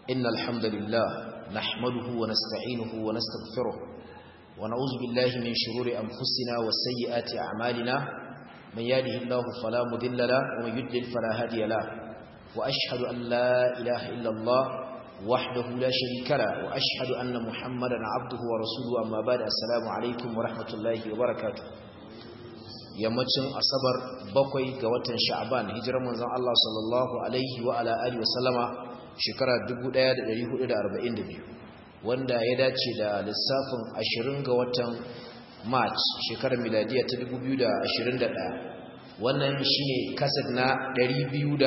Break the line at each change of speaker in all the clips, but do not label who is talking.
إن الحمد لله نحمده ونستعينه ونستغفره ونعوذ بالله من شرور أنفسنا وسيئات أعمالنا من يهده الله فلا مضل له ومن يضلل فلا هادي له وأشهد أن لا إله إلا الله وحده لا شريك له وأشهد أن محمدا عبده ورسوله أما بعد السلام عليكم ورحمة الله وبركاته yammacin asabar bakwai ga watan sha'ban hijirar manzon Allah sallallahu alaihi wa ala alihi wa sallama shekara 1442 wanda ya dace da lissafin 20 ga watan march shekarar miladiya ta 2021 wannan shine kasad na 256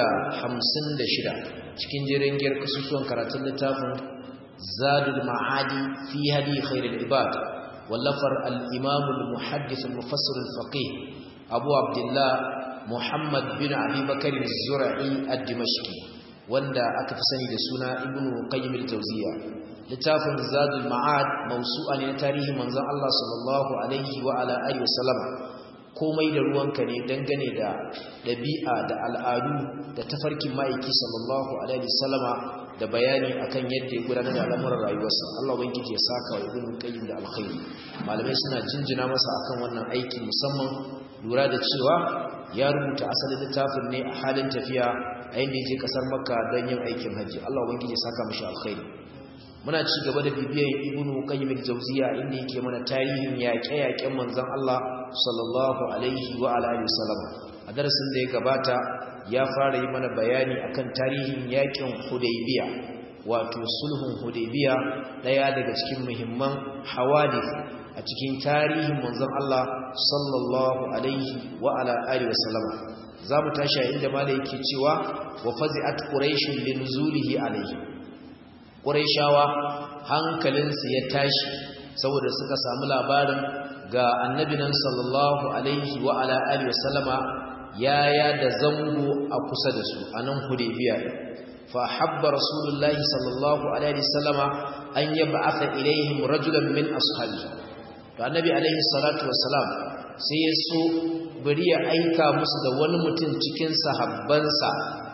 cikin jirangiyar kasusuwan karatun littafin zadul ma'adi fi hadi khairul ibad wallafar al-imam al-muhaddith al-mufassir al-faqih abu abdullah muhammad bin abi bakr az-zur'i ad-dimashqi wanda aka fi sani da suna ibnu qayyim al-jawziya littafin zadul ma'ad mawsu'a ne na tarihi manzon Allah sallallahu alaihi wa ala alihi wasallama komai da ruwanka ne dangane da dabi'a da al'adu da tafarkin ma'aiki sallallahu alaihi wasallama da bayani akan yadda ya gudanar da al'amuran rayuwarsa Allah ubangiji ya saka wa ibnu qayyim da alkhairi malamai suna jinjina masa akan wannan aiki musamman lura da cewa ya rubuta asalin littafin ne a halin tafiya a inda je kasar makka don yin aikin hajji Allah ubangiji ya saka mishi alkhairi muna ci gaba da bibiyar ibnu qayyim al-jawziya inda yake mana tarihin yaƙe-yaƙen manzon Allah sallallahu alaihi wa alihi wasallam a darasin da ya gabata ya fara yi mana bayani akan tarihin yaƙin hudaybiya wato sulhun hudaybiya daya daga cikin muhimman hawadith a cikin tarihin manzon Allah sallallahu alaihi wa ala alihi wasallam zamu tashi inda malai yake cewa wa fazi'at quraish linzulihi alaihi quraishawa hankalinsu ya tashi saboda suka samu labarin ga annabi nan sallallahu alaihi wa ala alihi wasallama yaya da zango a kusa da su anan hudaybiya fa habba rasulullahi sallallahu alaihi wasallama an yab'atha ilaihim rajulan min ashabihi to annabi alaihi salatu wassalam sai ya so bari ya aika musu da wani mutum cikin sahabbansa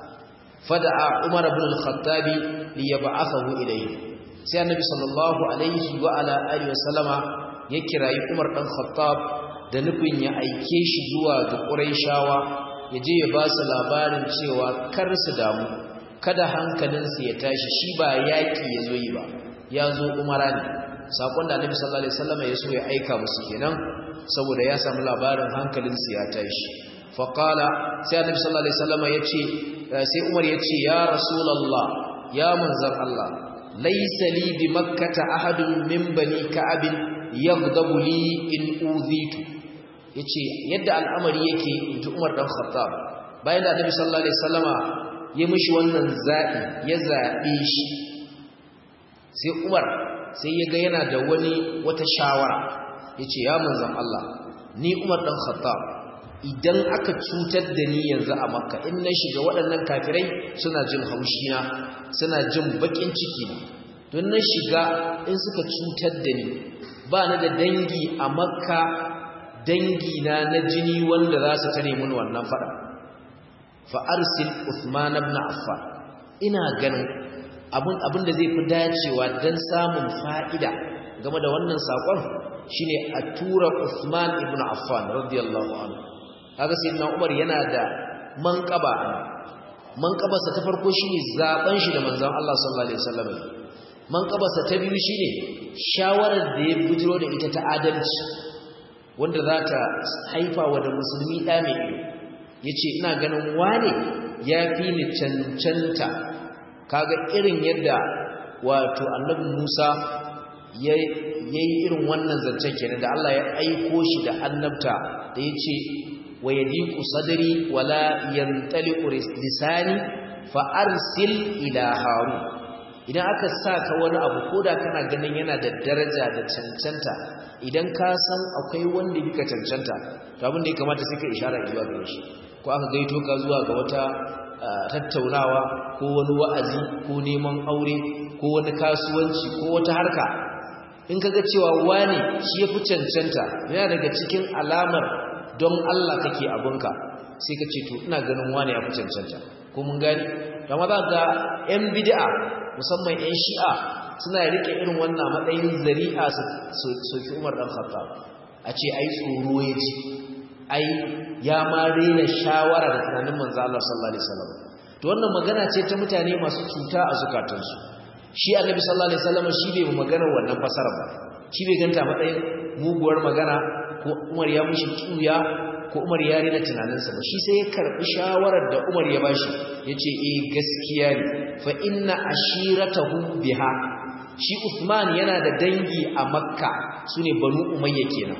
fada'a umar ibn al-khattab li yab'athahu ilayhi sai annabi sallallahu alaihi wa ala alihi wasallama ya kirayi umar dan khattab da nufin ya aike shi zuwa ga quraishawa ya je ya ba su labarin cewa kar su damu kada hankalinsu ya tashi shi ba yaki ya zo yi ba ya zo umara ne sakon da annabi sallallahu alaihi wasallam ya so ya aika musu kenan saboda ya samu labarin hankalin su ya tashi fa qala sai annabi sallallahu alaihi wasallam yace sai umar yace ya rasulullah ya manzon Allah laysa li bi makkah ahadun min bani ka'ab yaghdabu li in udhitu yace yadda al'amari yake inji umar dan khattab bayan da annabi sallallahu alaihi wasallama ya mishi wannan zabi ya zabe shi sai umar sai ya ga yana da wani wata shawara ya ce ya manzan Allah ni umar ɗan khattab idan aka cutar da ni yanzu a makka in na shiga waɗannan kafirai suna jin haushina suna jin baƙin ciki na don na shiga in suka cutar da ni ba na da dangi a makka dangi na na jini wanda za su tare mun wannan faɗa fa arsil Uthman ibn Affan ina ganin abin da zai fi dacewa don samun fa'ida game da wannan saƙon shi ne a tura Usman ibn Affan radiyallahu anhu haka sai na Umar yana da manƙaba manƙabarsa ta farko shi ne zaɓen shi da manzan Allah sallallahu Alaihi wasallam manƙabarsa ta biyu shi ne shawarar da ya bujiro da ita ta adalci wanda za ta haifa wa da musulmi ɗa mai ido ya ce ina ganin wane ya fi ni cancanta kaga irin yadda wato annabi Musa ya yi irin wannan zancen kenan da Allah ya aiko shi da annabta da yace wa yadiqu sadri wala yantaliqu lisani fa arsil ila harun idan aka saka wani abu koda kana ganin yana da daraja da cancanta idan ka san akwai wanda bika cancanta to abin da ya kamata sai ka ishara zuwa gare shi ko aka gaito ka zuwa ga wata tattaunawa ko wani wa'azi ko neman aure ko wani kasuwanci ko wata harka in kaga cewa wani shi yafi cancanta yana daga cikin alamar don Allah kake abunka sai ka ce to ina ganin wani yafi cancanta ko mun gani amma za ga yan bid'a musamman 'yan shi'a suna rike irin wannan matsayin zari'a su soki umar dan khattab a ce ai tsoro ya ji ai ya ma rena shawara da tunanin manzo Allah sallallahu alaihi wasallam to wannan magana ce ta mutane masu cuta a zukatansu shi annabi sallallahu alaihi wasallam shi bai magana wannan fasara ba shi bai ganta matsayin muguwar magana ko Umar ya mushi kiuya ko Umar ya rena tunaninsa ba shi sai ya karbi shawarar da Umar ya bashi yace eh gaskiya ne fa inna ashiratahu biha shi Uthman yana da dangi a Makka sune Banu Umayya kenan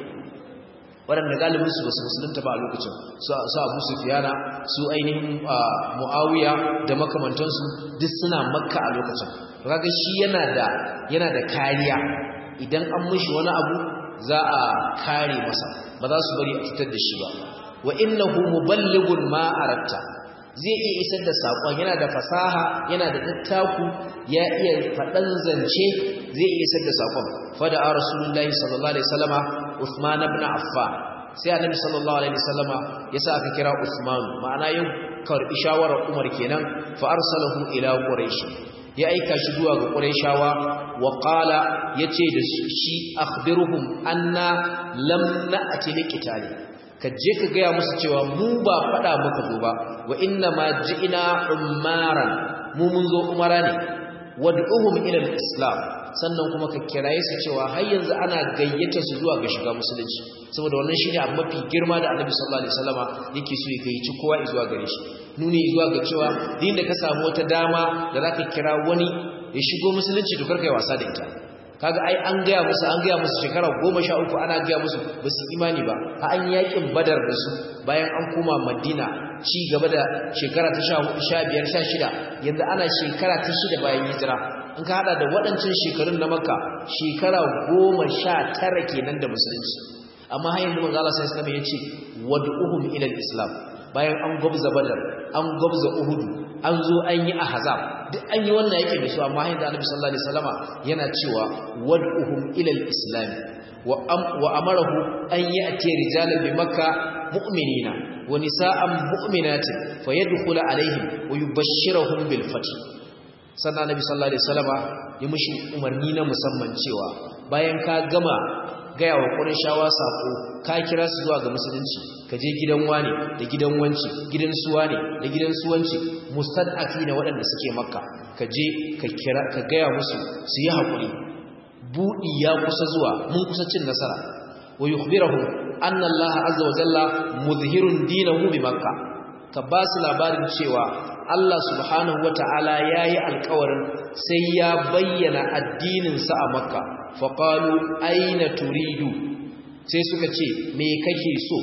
waɗanda galibinsu ba su musulunta ba a lokacin su abu sufiyana su ainihin mu'awiya da makamantansu duk suna makka a lokacin kaga shi yana da yana da kariya idan an mishi wani abu za a kare masa ba za su bari a cutar da shi ba wa innahu muballighun ma aratta zai iya isar da saƙon yana da fasaha yana da dattaku ya iya faɗan zance zai iya isar da saƙon fada a rasulullahi sallallahu alaihi wasallama Uthman ibn Affan sai annabi sallallahu alaihi wasallama yasa aka kira Uthman ma'ana yau karbi shawarar Umar kenan fa arsalahu ila Quraysh ya aika shi zuwa ga Qurayshawa wa qala yace da shi akhbiruhum anna lam na'ti liqitali ka je ka gaya musu cewa mu ba fada muka zo ba wa inna ma ji'ina umaran mu mun zo umara ne wad'uhum ila al-islam sannan kuma ka kiraye su cewa har yanzu ana gayyata su zuwa ga shiga musulunci saboda wannan shine abu mafi girma da Annabi sallallahu alaihi wasallama yake so ya gayyaci kowa zuwa gare shi nuni zuwa ga cewa din da ka samu wata dama da zaka kira wani ya shigo musulunci to karka yi wasa da ita kaga ai an gaya musu an gaya musu shekara goma sha uku ana gaya musu ba su imani ba a an yakin badar da su bayan an koma madina ci gaba da shekara ta sha hudu sha biyar sha shida yanzu ana shekara ta shida bayan hijira in ka hada da waɗancan shekarun na makka shekara goma sha tara kenan da musulunci amma har yanzu manzo Allah sallallahu alaihi wasallam ya ce wad'uhum ila islam bayan an gwabza badar an gwabza uhudu an zo an yi ahzab duk an yi wannan yake da su amma hayin da annabi sallallahu alaihi wasallama yana cewa wad'uhum ila al-islam wa am wa amarahu an ya'ti rijalan bi makka mu'minina wa nisa'an mu'minatin fayadkhulu alaihim wa yubashshiruhum bil fath sannan annabi sallallahu alaihi wasallama ya mushi umarni na musamman cewa bayan ka gama gaya wa ƙurishawa saƙo ka kira su zuwa ga musulunci ka je gidan wane da gidan wanci gidan suwa ne da gidan suwanci mustad'afi na waɗanda suke makka ka je ka kira ka gaya musu su yi haƙuri buɗi ya kusa zuwa mun kusa cin nasara wa yukhbirahu anna allaha azza wa jalla muzhirun dinahu bi makka ka ba su labarin cewa Allah subhanahu wata'ala yayi alƙawarin sai ya bayyana addininsa a makka faƙalu aina turidu sai suka ce me kake so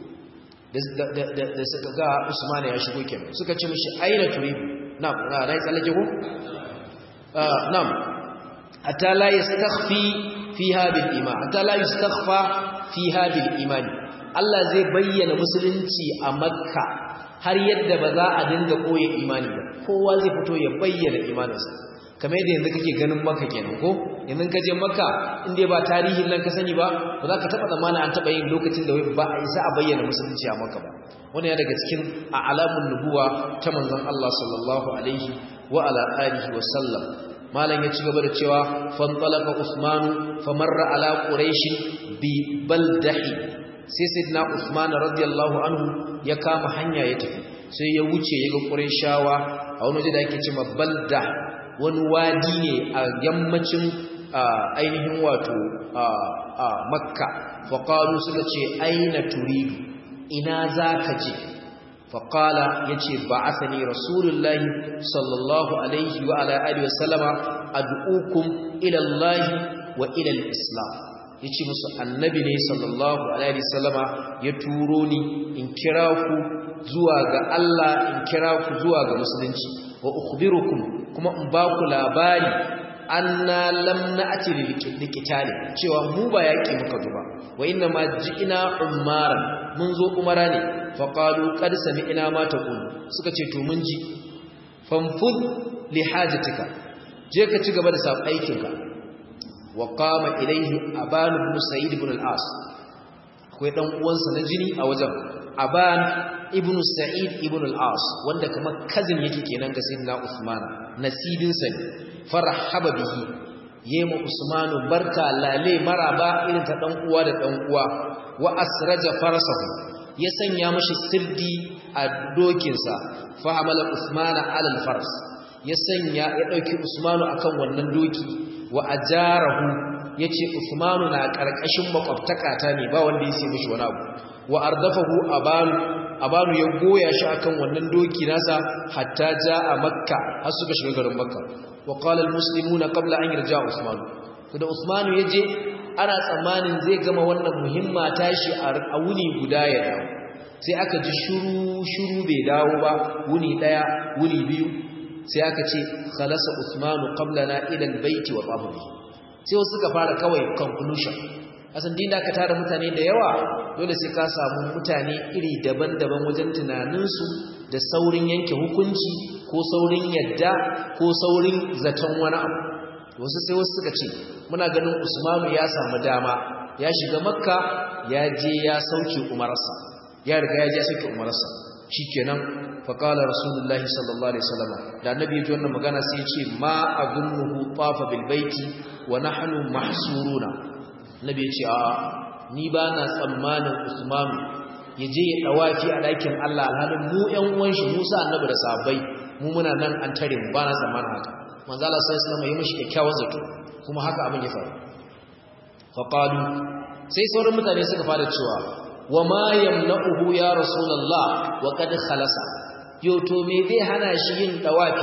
da suka ga usman ya shigo kenan suka ce mishi aina turidu na na yi tsallake ko nam hatta la yastakhfi fiha bil iman hatta la yastakhfa fiha bil iman Allah zai bayyana musulunci a makka har yadda ba za a dinga koye imani ba kowa zai fito ya bayyana imaninsa kamar yadda yanzu kake ganin maka kenan ko yanzu ka je maka inda ba tarihin nan ka sani ba ba za ka taɓa zamanin an taɓa yin lokacin da ba a isa a bayyana musulunci a maka ba wani ya daga cikin a alamun nubuwa ta manzon Allah sallallahu alaihi wa ala alihi wa sallam malam ya ci gaba da cewa fantalaka usman famarra ala quraish bi baldahi sai sayyidina usman radiyallahu anhu ya kama hanya ya tafi sai ya wuce ya ga qurayshawa a wani waje da ake cewa balda wani wadi ne a yammacin ainihin wato makka faƙalu suka ce aina turidu ina za ka je faƙala ya ce ba a sani rasulullahi sallallahu alaihi wa ala'adu wa salama ad'ukum ilallahi wa ilal islam ya ce musu annabi ne sallallahu alaihi wa sallama ya turo ni in kira ku zuwa ga Allah in kira ku zuwa ga musulunci wa ukhbirukum kuma in ba ku labari anna lam na'ti liqitali cewa mu ba yaki muka zuba wa inna ma ji'ina umaran mun zo umara ne fa qalu qad sami'na ma taqul suka ce to mun ji fanfud li hajatika je ka ci gaba da sa aikinka wa qama ilayhi aban ibn sa'id ibn al-as akwai dan uwansa na jini a wajen aban ibnu sa'id ibn al-as wanda kamar cousin yake kenan ga sayyidina usman nasibin sa ne farahaba bihi yema usman barka lale maraba irin ta dan uwa da dan uwa wa asraja farasahu ya sanya mashi sirdi a dokinsa fa hamala usman ala al-fars ya sanya ya dauki usman akan wannan doki wa ajarahu yace usman na karkashin makwabtakata ne ba wanda ya sai mishi wani abu wa ardafahu abanu abanu ya goya shi akan wannan doki nasa hatta jaa makka har suka shiga garin makka wa qala almuslimuna qabla an yarja usman to da usman yaje ana tsammanin zai gama wannan muhimma tashi a wuni guda ya dawo sai aka ji shuru shuru bai dawo ba wuni daya wuni biyu sai aka ce khalasa usman qablana ila albayt wa tafu bihi sai wasu suka fara kawai conclusion asan din da ka tara mutane da yawa dole sai ka samu mutane iri daban-daban wajen tunaninsu da saurin yanke hukunci ko saurin yadda ko saurin zaton wani abu wasu sai wasu suka ce muna ganin usmanu ya samu dama ya shiga makka ya je ya sauke umarsa ya riga ya je sauke umarsa shikenan faqala rasulullahi sallallahu alaihi wasallam da annabi ya ji wannan magana sai ya ce ma azunnuhu tafa bil baiti wa nahnu mahsuruna nabi ya ce a ni ba na tsammanin usman ya je ya dawafi a ɗakin Allah alhalin mu ƴan uwan shi Musa annabi da sahabbai mu muna nan an tare mu ba na tsammanin haka manzo Allah sai sallama ya mishi kyakkyawan zato kuma haka abin ya faru fa qalu sai sauran mutane suka fara cewa wa ma yamna'uhu ya rasulullah wa qad khalasa yo to me zai hana shi yin dawafi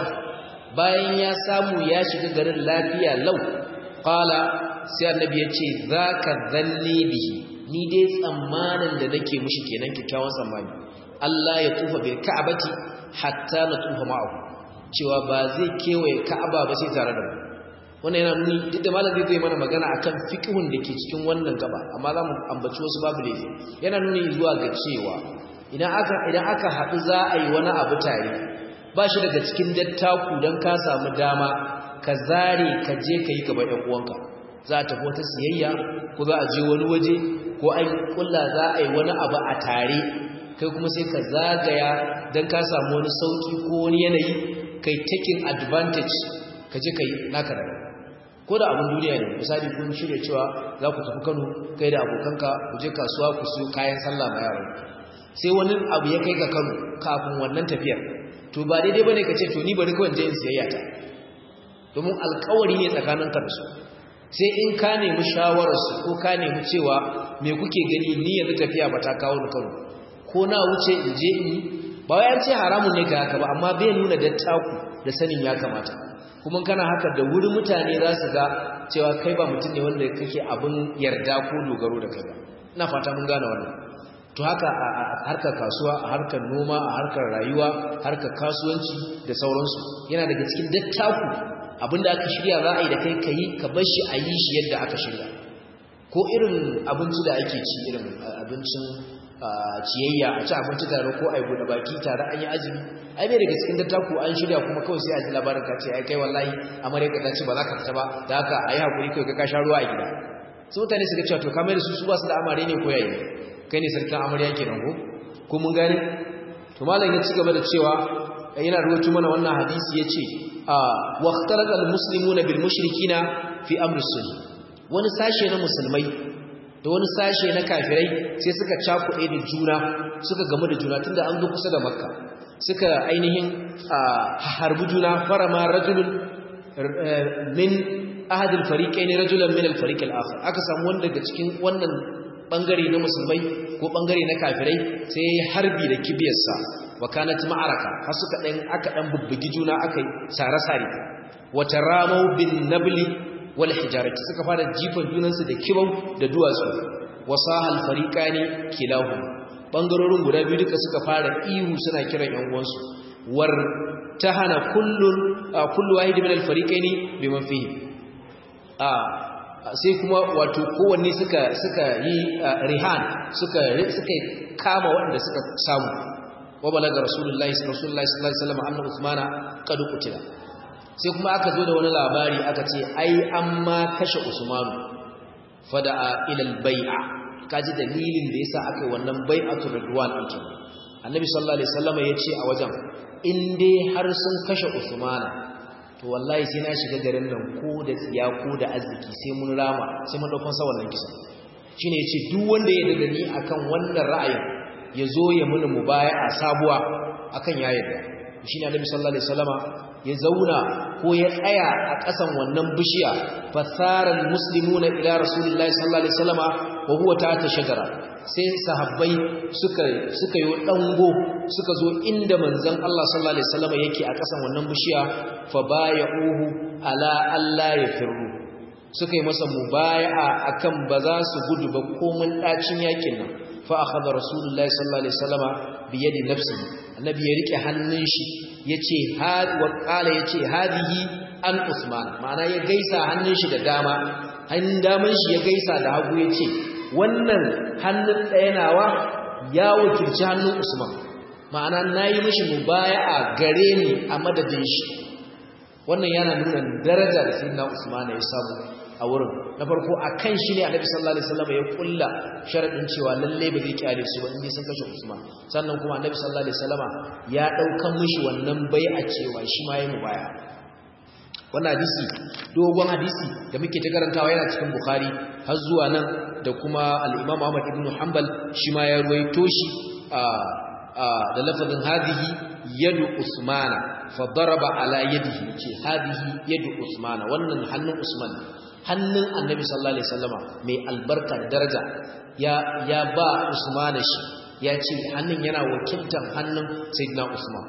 bayan ya samu ya shiga garin lafiya lau qala sai annabi ya ce za ka zanne bihi ni dai tsammanin da nake mushi kenan kyakkyawan tsammani Allah ya tufa bil ka'abati hatta na tufa ma'ahu cewa ba zai kewaye ka'aba ba sai tare da mu wannan yana nuni duk da malam zai mana magana akan fiqhun da ke cikin wannan gaba amma za mu ambaci wasu babu laifi yana nuni zuwa ga cewa idan aka idan aka haɗu za a yi wani abu tare ba shi daga cikin dattaku don ka samu dama ka zare ka je ka yi gaba ɗan uwanka za a tafi wata siyayya ko za a je wani waje ko an kulla za a yi wani abu a tare kai kuma sai ka zagaya don ka samu wani sauki ko wani yanayi kai taking advantage ka je ka yi naka da ko da abin duniya ne misali kun shirya cewa za ku tafi kano kai da abokanka ku je kasuwa ku siyo kayan sallah ma yaran sai wani abu ya kai ka kano kafin wannan tafiyar to ba daidai bane ka ce to ni bari kawai je in siyayya ta domin alkawari ne tsakaninka da su sai in ka nemi shawararsu ko ka nemi cewa me kuke gani ni yanzu tafiya ba ta kawo ni kano ko na wuce in je in yi ba wai an ce haramun ne ka haka ba amma bai nuna dattaku da sanin ya kamata kuma kana haka da wuri mutane za su ga cewa kai ba mutum ne wanda kake abin yarda ko dogaro da kai ba ina fata mun gane wannan to haka a harkar kasuwa a harkar noma a harkar rayuwa harkar kasuwanci da sauransu yana daga cikin dattaku abinda aka shirya za a yi da kai ka yi ka bar shi a yi shi yadda aka shirya ko irin abinci da ake ci irin abincin ciyayya a ci abinci tare ko a yi buɗe baki tare an yi azumi ai bai daga cikin dattaku an shirya kuma kawai sai a ji labarin ka ce ai kai wallahi amarya ka ce ba za ka fita ba da haka a yi haƙuri kai ka sha ruwa a gida su mutane suka cewa to ka mai da su su ba su da amare ne ko yayi kai ne sarkin amarya kenan ko ko mun gane to malam ya ci gaba da cewa yana rubutu mana wannan hadisi yace wa ikhtalaqa almuslimuna bil mushrikina fi amri sulh wani sashe na musulmai da wani sashe na kafirai sai suka cakuɗe da juna suka gamu da juna tunda an zo kusa da makka suka ainihin harbi juna farama rajulun min ahadil fariqain rajulan min al fariq al akhar aka samu wanda daga cikin wannan bangare na musulmai ko bangare na kafirai sai harbi da kibiyarsa wa kanat ma'araka har suka dan aka dan bubbugi juna akai sare sare wa taramu bin nabli wal hijarati suka fara jifan junansu da kibau da duwatsu wasahal fariqani kilahum bangarorin guda biyu duka suka fara ihu suna kiran yan uwansu war tahana kullun kullu wahid min al fariqaini biman fihi a sai kuma wato kowanne suka suka yi rihan suka suka kama waɗanda suka samu wa balaga rasulullahi rasulullahi sallallahu alaihi wasallam anna usmana qad qutila sai kuma aka zo da wani labari aka ce ai amma kashe usmanu fada'a ila al-bai'a kaji dalilin da yasa aka yi wannan bai'atu ridwan ake annabi sallallahu alaihi wasallam ya ce a wajen in dai har sun kashe usmana to wallahi sai na shiga garin nan ko da tsiya ko da arziki sai mun rama sai mun daukan sa wannan kisa shine yace duk wanda ya dada ni akan wannan ra'ayin ya zo ya muni mubaya'a sabuwa akan ya yarda shine annabi sallallahu alaihi wasallama ya zauna ko ya tsaya a ƙasan wannan bishiya fasaran muslimuna ila rasulillahi sallallahu alaihi wasallama wa huwa ta'ata shajara sai sahabbai suka suka yi dango suka zo inda manzon Allah sallallahu alaihi wasallama yake a ƙasan wannan bishiya fa baya'uhu ala alla yafirru suka yi masa mubaya'a akan ba za su gudu ba komun dacin yakin nan fa akhadha rasulullahi sallallahu alaihi wasallama bi yadi nafsihi annabi ya rike hannun shi yace had wa qala yace hadihi an usman ma'ana ya gaisa hannun shi da dama hannun daman shi ya gaisa da hagu yace wannan hannun ɗaya nawa ya wakilci hannun usman ma'ana nayi mishi mubaya'a gare ni a madadin shi wannan yana nuna daraja da sayyidina usman ya samu a wurin na farko a kan shi ne annabi sallallahu alaihi wasallam ya kulla sharadin cewa lalle ba zai kyale su ba indai sun kashe Usman sannan kuma annabi sallallahu alaihi wasallam ya daukan mishi wannan bai'a cewa shi ma yayi mubaya wannan hadisi dogon hadisi da muke ta karantawa yana cikin Bukhari har zuwa nan da kuma al-Imam Ahmad ibn Hanbal shi ma ya ruwaito shi a da lafazin hadihi yadu Usmana fa daraba ala yadihi ce hadihi yadu Usmana wannan hannun Usman hannun annabi sallallahu alaihi wasallama mai albarka da daraja ya ya ba Usman shi ya ce hannun yana wakiltar hannun sayyidina Usman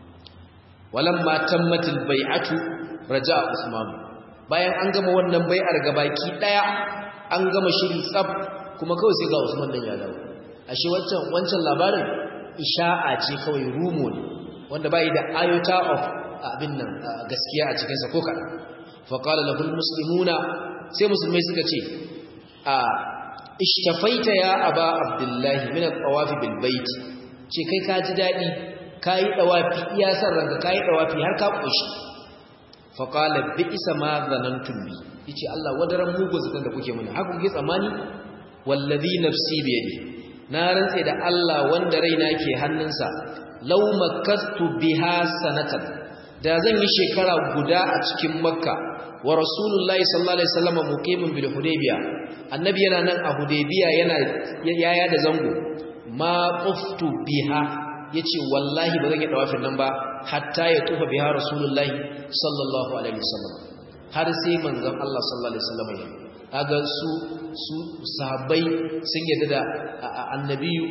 walamma tammatil bai'atu raja'a Usman bayan an gama wannan bai'ar gabaki daya an gama shiri tsaf kuma kawai sai ga Usman dan ya dawo ashe wancan wancan labarin isha'a ce kawai rumo ne wanda bai da iota of abin nan gaskiya a cikin sa ko kadan faƙala lahul muslimuna sai musulmai suka ce a ishtafaita ya aba abdullahi min al-tawafi bil bait ce kai ka ji dadi kai tawafi iya san ranka kai tawafi har ka koshi faqala bi isa ma zanantum bi yace Allah wadaran mugu zakan da kuke mana haka kuke tsammani wallazi nafsi bi yadi na rantse da Allah wanda raina ke hannunsa law makastu biha sanatan da zan yi shekara guda a cikin makka wa rasulullahi sallallahu alaihi wasallam muqimin bil hudaybiya annabi yana nan a hudaybiya yana yaya da zango ma quftu biha yace wallahi ba zan yi dawafin nan ba hatta ya tufa biha rasulullahi sallallahu alaihi wasallam har sai manzon Allah sallallahu alaihi wasallam ya kaga su su sahabbai sun yadda da annabiyu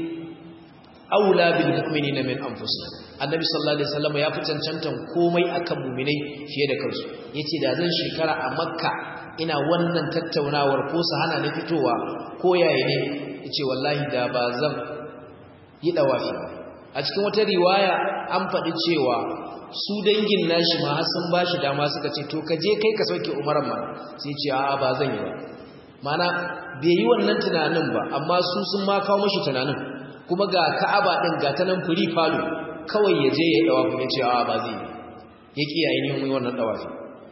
aula bil mu'minina min anfusihim annabi sallallahu alaihi wasallam ya fi cancantan komai akan mu'minai fiye da kansu yace da zan shekara a makka ina wannan tattaunawar ko su hana ni fitowa ko yayi ne yace wallahi da ba zan yi dawafi a cikin wata riwaya an faɗi cewa su dangin nashi ma har sun bashi dama suka ce to ka je kai ka sauke umaran ma sai ce a'a ba zan yi ba mana bai yi wannan tunanin ba amma su sun ma kawo mashi tunanin kuma ga ka'aba din ga ta nan firi falo kawai ya je ya dawafi ya ce a ba zai ya kiyaye ne mu wannan dawafi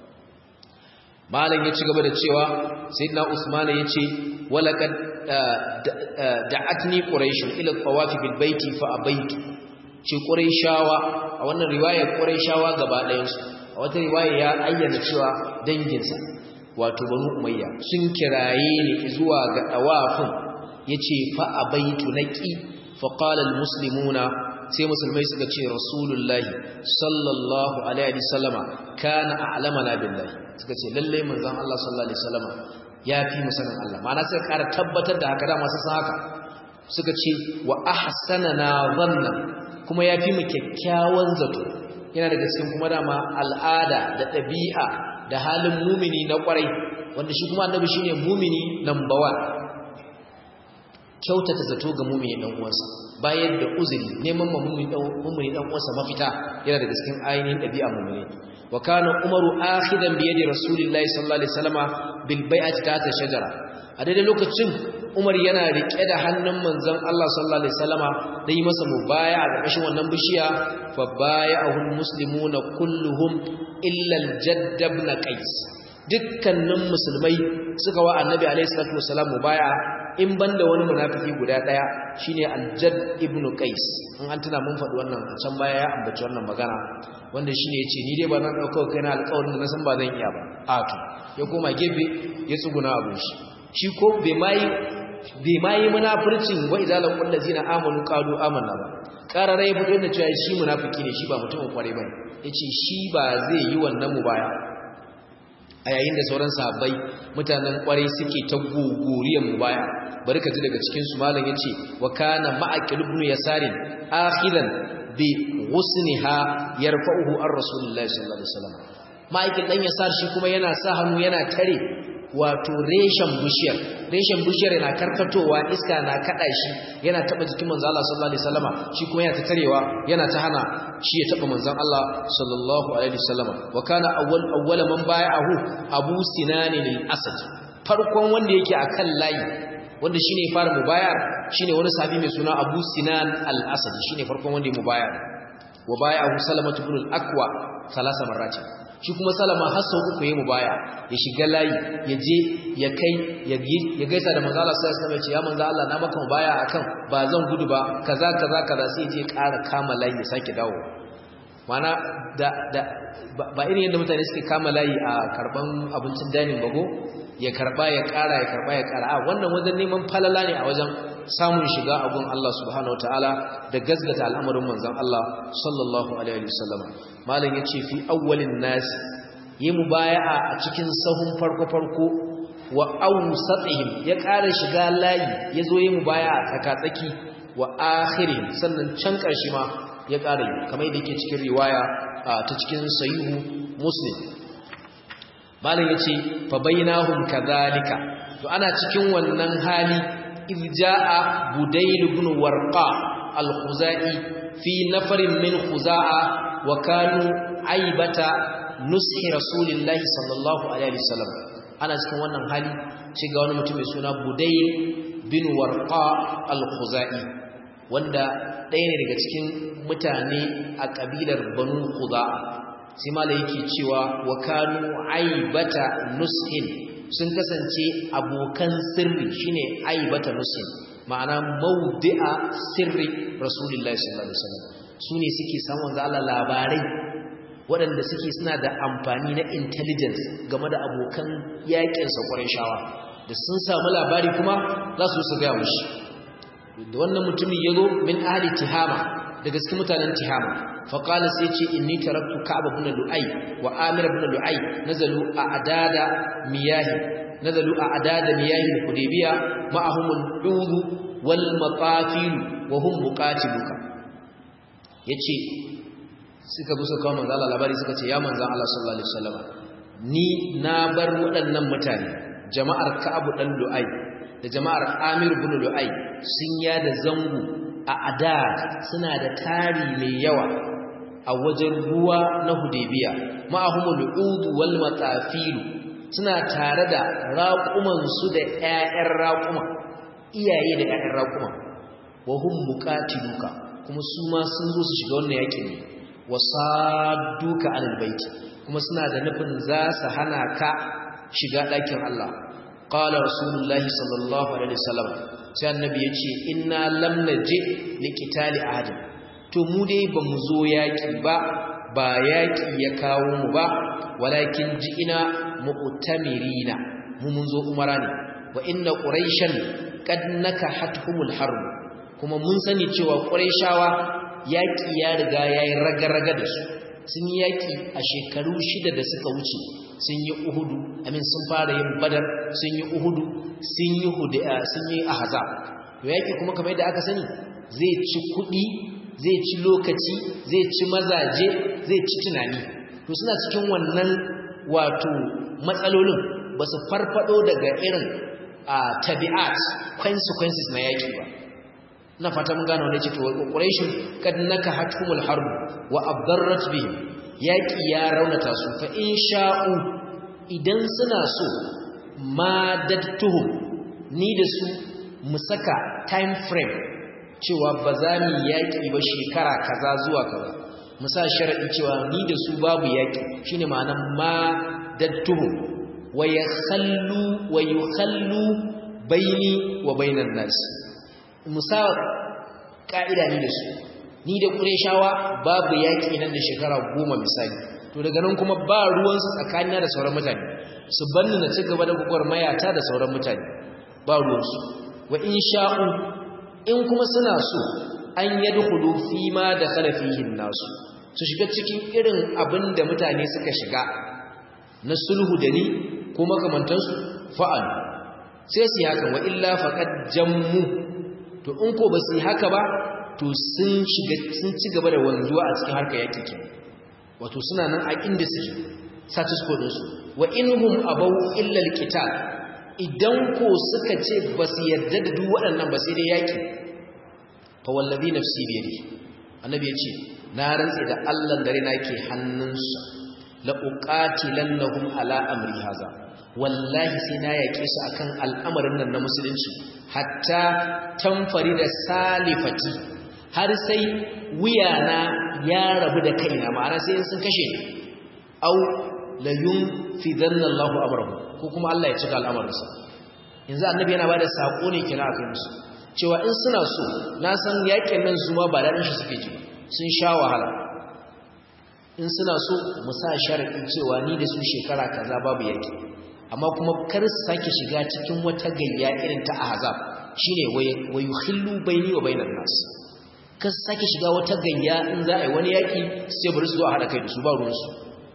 malam ya ci gaba da cewa sayyidina usman ya ce walaqad da'atni quraish ila tawafi bil baiti fa abaitu ce quraishawa a wannan riwayar quraishawa gaba ɗayan su a wata riwaya ya ayyana cewa danginsa wato banu umayya sun kiraye ni zuwa ga dawafin yace fa abaitu naqi fa qala al muslimuna sai musulmai suka ce rasulullahi sallallahu alaihi wasallama kana a'lamana billahi suka ce lalle manzon Allah sallallahu alaihi wasallama ya fi musanin Allah ma'ana sai ƙara tabbatar da haka da masu san haka suka ce wa ahsanana dhanna kuma ya fi mu kyakkyawan zato yana daga cikin kuma dama al'ada da ɗabi'a da halin mumini na ƙwarai wanda shi kuma annabi shine mumini number 1 kyautata zato ga mumini dan uwansa bayan da uzuri neman mumini dan mumini dan uwansa mafita yana daga cikin ainihin ɗabi'a mumini wa kana umaru akhidan bi yadi rasulillahi sallallahu alaihi wasallama bil bai'ati ta shajara a daidai lokacin umar yana rike da hannun manzon Allah sallallahu alaihi wasallama da yi masa mubaya a ƙarƙashin wannan bishiya fa baya'ahu almuslimuna kulluhum illa al-jadd ibn qais dukkanin musulmai suka wa annabi alaihi salatu wasallam mubaya in banda wani munafiki guda daya shine al-jadd ibn qais in an tuna mun faɗi wannan a can baya ya ambaci wannan magana wanda shine yace ni dai ba na dauka kai na alƙawarin da na san ba zan iya ba a to ya koma gefe ya tsuguna abin shi shi ko bai mai bai mai munafircin wa idza laqul ladzina amanu qalu amanna ba qarara ya fito da cewa shi munafiki ne shi ba mutumin kware bane yace shi ba zai yi wannan mubaya a yayin da sauran sahabbai mutanen kwarai suke ta gogoriyan mubaya bari ka ji daga cikin su malam yace wa kana ma'aqil ibn yasarin akhidan bi ghusniha yarfa'uhu ar rasulullahi sallallahu alaihi wasallam ma'aqil dan yasar shi kuma yana sa hannu yana tare wato reshen bishiyar reshen bishiyar yana karkatowa iska na kada shi yana taba jikin manzo Allah sallallahu alaihi wasallama shi kuma yana ta tarewa yana ta hana shi ya taba manzon Allah sallallahu alaihi wasallama wa kana awwal awwala man bai'ahu Abu Sinan al-Asad farkon wanda yake akan layi wanda shine fara mubayar shine wani sahabi mai suna Abu Sinan al-Asad shine farkon wanda ya mubayar wa bai'ahu Salamah ibn al-Aqwa thalatha marratin shi kuma salama har sau uku ya mubaya ya shiga layi ya je ya kai ya gaisa da manzo Allah sai ya ce ya manzo Allah na maka mubaya akan ba zan gudu ba kaza kaza kaza sai je ƙara kama layi ya sake dawo mana da da ba irin yadda mutane suke kama layi a karban abincin dining bago ya karba ya ƙara ya karba ya ƙara a wannan wajen neman falala ne a wajen samun shiga a gun Allah subhanahu wataala da gazgata al'amarin manzon Allah sallallahu alaihi wasallam malam yace fi awwalin nas yi mubaya'a a cikin sahun farko farko wa awsatihim ya ƙara shiga layi yazo yi mubaya'a tsaka-tsaki wa akhirin sannan can ƙarshe ma ya ƙara yi kamar yadda yake cikin riwaya ta cikin sahihu muslim malam yace fa bainahum kadhalika to ana cikin wannan hali إذ جاء بديل بن ورقاء الخزائي في نفر من خزاعة وكانوا عيبة نسح رسول الله صلى الله عليه وسلم أنا cikin wannan hali ce ga wani mutum mai suna Budayl bin Warqa al-Khuzai wanda ɗaya ne daga cikin mutane a kabilar Banu Khuza'a sai malai yake cewa wa kanu aibata nushin sun kasance abokan sirri shine aibata muslim ma'ana mawdi'a sirri rasulullahi sallallahu alaihi wasallam su ne suke samun da Allah labarai waɗanda suke suna da amfani na intelligence game da abokan yakin sa shawa da sun samu labari kuma za su su gaya mushi da wannan mutumin yazo min ahli tihama daga cikin mutanen tihama faqala sai ce inni taraktu ka'ab ibn lu'ay wa amir ibn lu'ay nazalu a adada miyahi nazalu a adada miyahi hudaybiya ma'ahum al-ud wal maqafil wa hum muqatiluka yace suka bi suka kawo manzo Allah labari suka ce ya manzo Allah sallallahu alaihi wasallam ni na bar waɗannan mutane jama'ar ka'ab dan lu'ay da jama'ar amir ibn lu'ay sun yada zango a adad suna da tari mai yawa a wajen ruwa na hudebiya ma'ahumul udu wal matafil suna tare da raƙuman su da ƴaƴan raƙuma iyaye da ƴaƴan raƙuma wa hum muqatiluka kuma su ma sun zo su shiga wannan yakin ne wasadduka alal baiti kuma suna da nufin za su hana ka shiga ɗakin Allah qala rasulullahi sallallahu alaihi wasallam sai annabi ya ce inna lam naji liqitali ahadin to mu dai ba mu zo yaki ba ba yaki ya kawo mu ba walakin ji'ina mu'tamirina mu mun zo umara ne wa inna quraishan qad nakahatuhumul harb kuma mun sani cewa quraishawa yaki ya riga yayi raga-raga da su sun yi yaki a shekaru shida da suka wuce sun yi uhudu amin sun fara yin badar sun yi uhudu sun yi hudi'a sun yi ahzab to yaki kuma kamar yadda aka sani zai ci kudi zai ci lokaci zai ci mazaje zai ci tunani to suna cikin wannan wato matsalolin ba su farfado daga irin a tabi'at consequences na yaki ba ina fata mun gane wannan ce to quraishun kad naka hatumul harb wa abdarrat bihim yaki ya raunata su fa in sha'u idan suna so madattuhum ni da su mu saka time frame cewa ba za mu yaki ba shekara kaza zuwa kaza mu sa sharadi cewa ni da su babu yaki shine ma'anar madattuhum wa yakhallu wa yukhallu baini wa bainan nas musa ka'ida ni da su ni da qurayshawa babu yaki nan da shekara goma misali to daga nan kuma ba ruwan su tsakanina da sauran mutane su banni na ci gaba da mayata da sauran mutane ba ruwan su wa in sha'u in kuma suna so an yadkhulu fi ma dakhala fihi nasu su shiga cikin irin abin da mutane suka shiga na sulhu da ni ko makamantansu fa'al sai su yi haka wa illa faqad jammu to in ko ba su yi haka ba to sun shiga sun ci gaba da wanzuwa a cikin harkar yaki ke wato suna nan a inda suke status quo su wa inhum abaw illa alqital idan ko suka ce ba su yarda da duk waɗannan ba sai dai yaki fa wallazi nafsi bi yadi annabi ya ce na rantse da Allah dare na ke hannunsa la uqatilannahum ala amri haza wallahi sai na yake su akan al'amarin nan na musulunci hatta tamfari da salifati har sai wuyana ya rabu da kaina ma'ana sai sun kashe ni au la yunfidanna Allahu amrahu ko kuma Allah ya cika al'amarinsa yanzu annabi yana bada sako ne kina akai musu cewa in suna so na san yakin nan zuma ba daɗin shi suke ji sun sha wahala in suna so mu sa sharaɗin cewa ni da su shekara kaza babu yaki amma kuma kar su sake shiga cikin wata gayya irin ta ahzab shine wa yukhillu baini wa bainan nas kar su sake shiga wata gayya in za a yi wani yaki sai bari su zo a haɗa kai da su ba ruwansu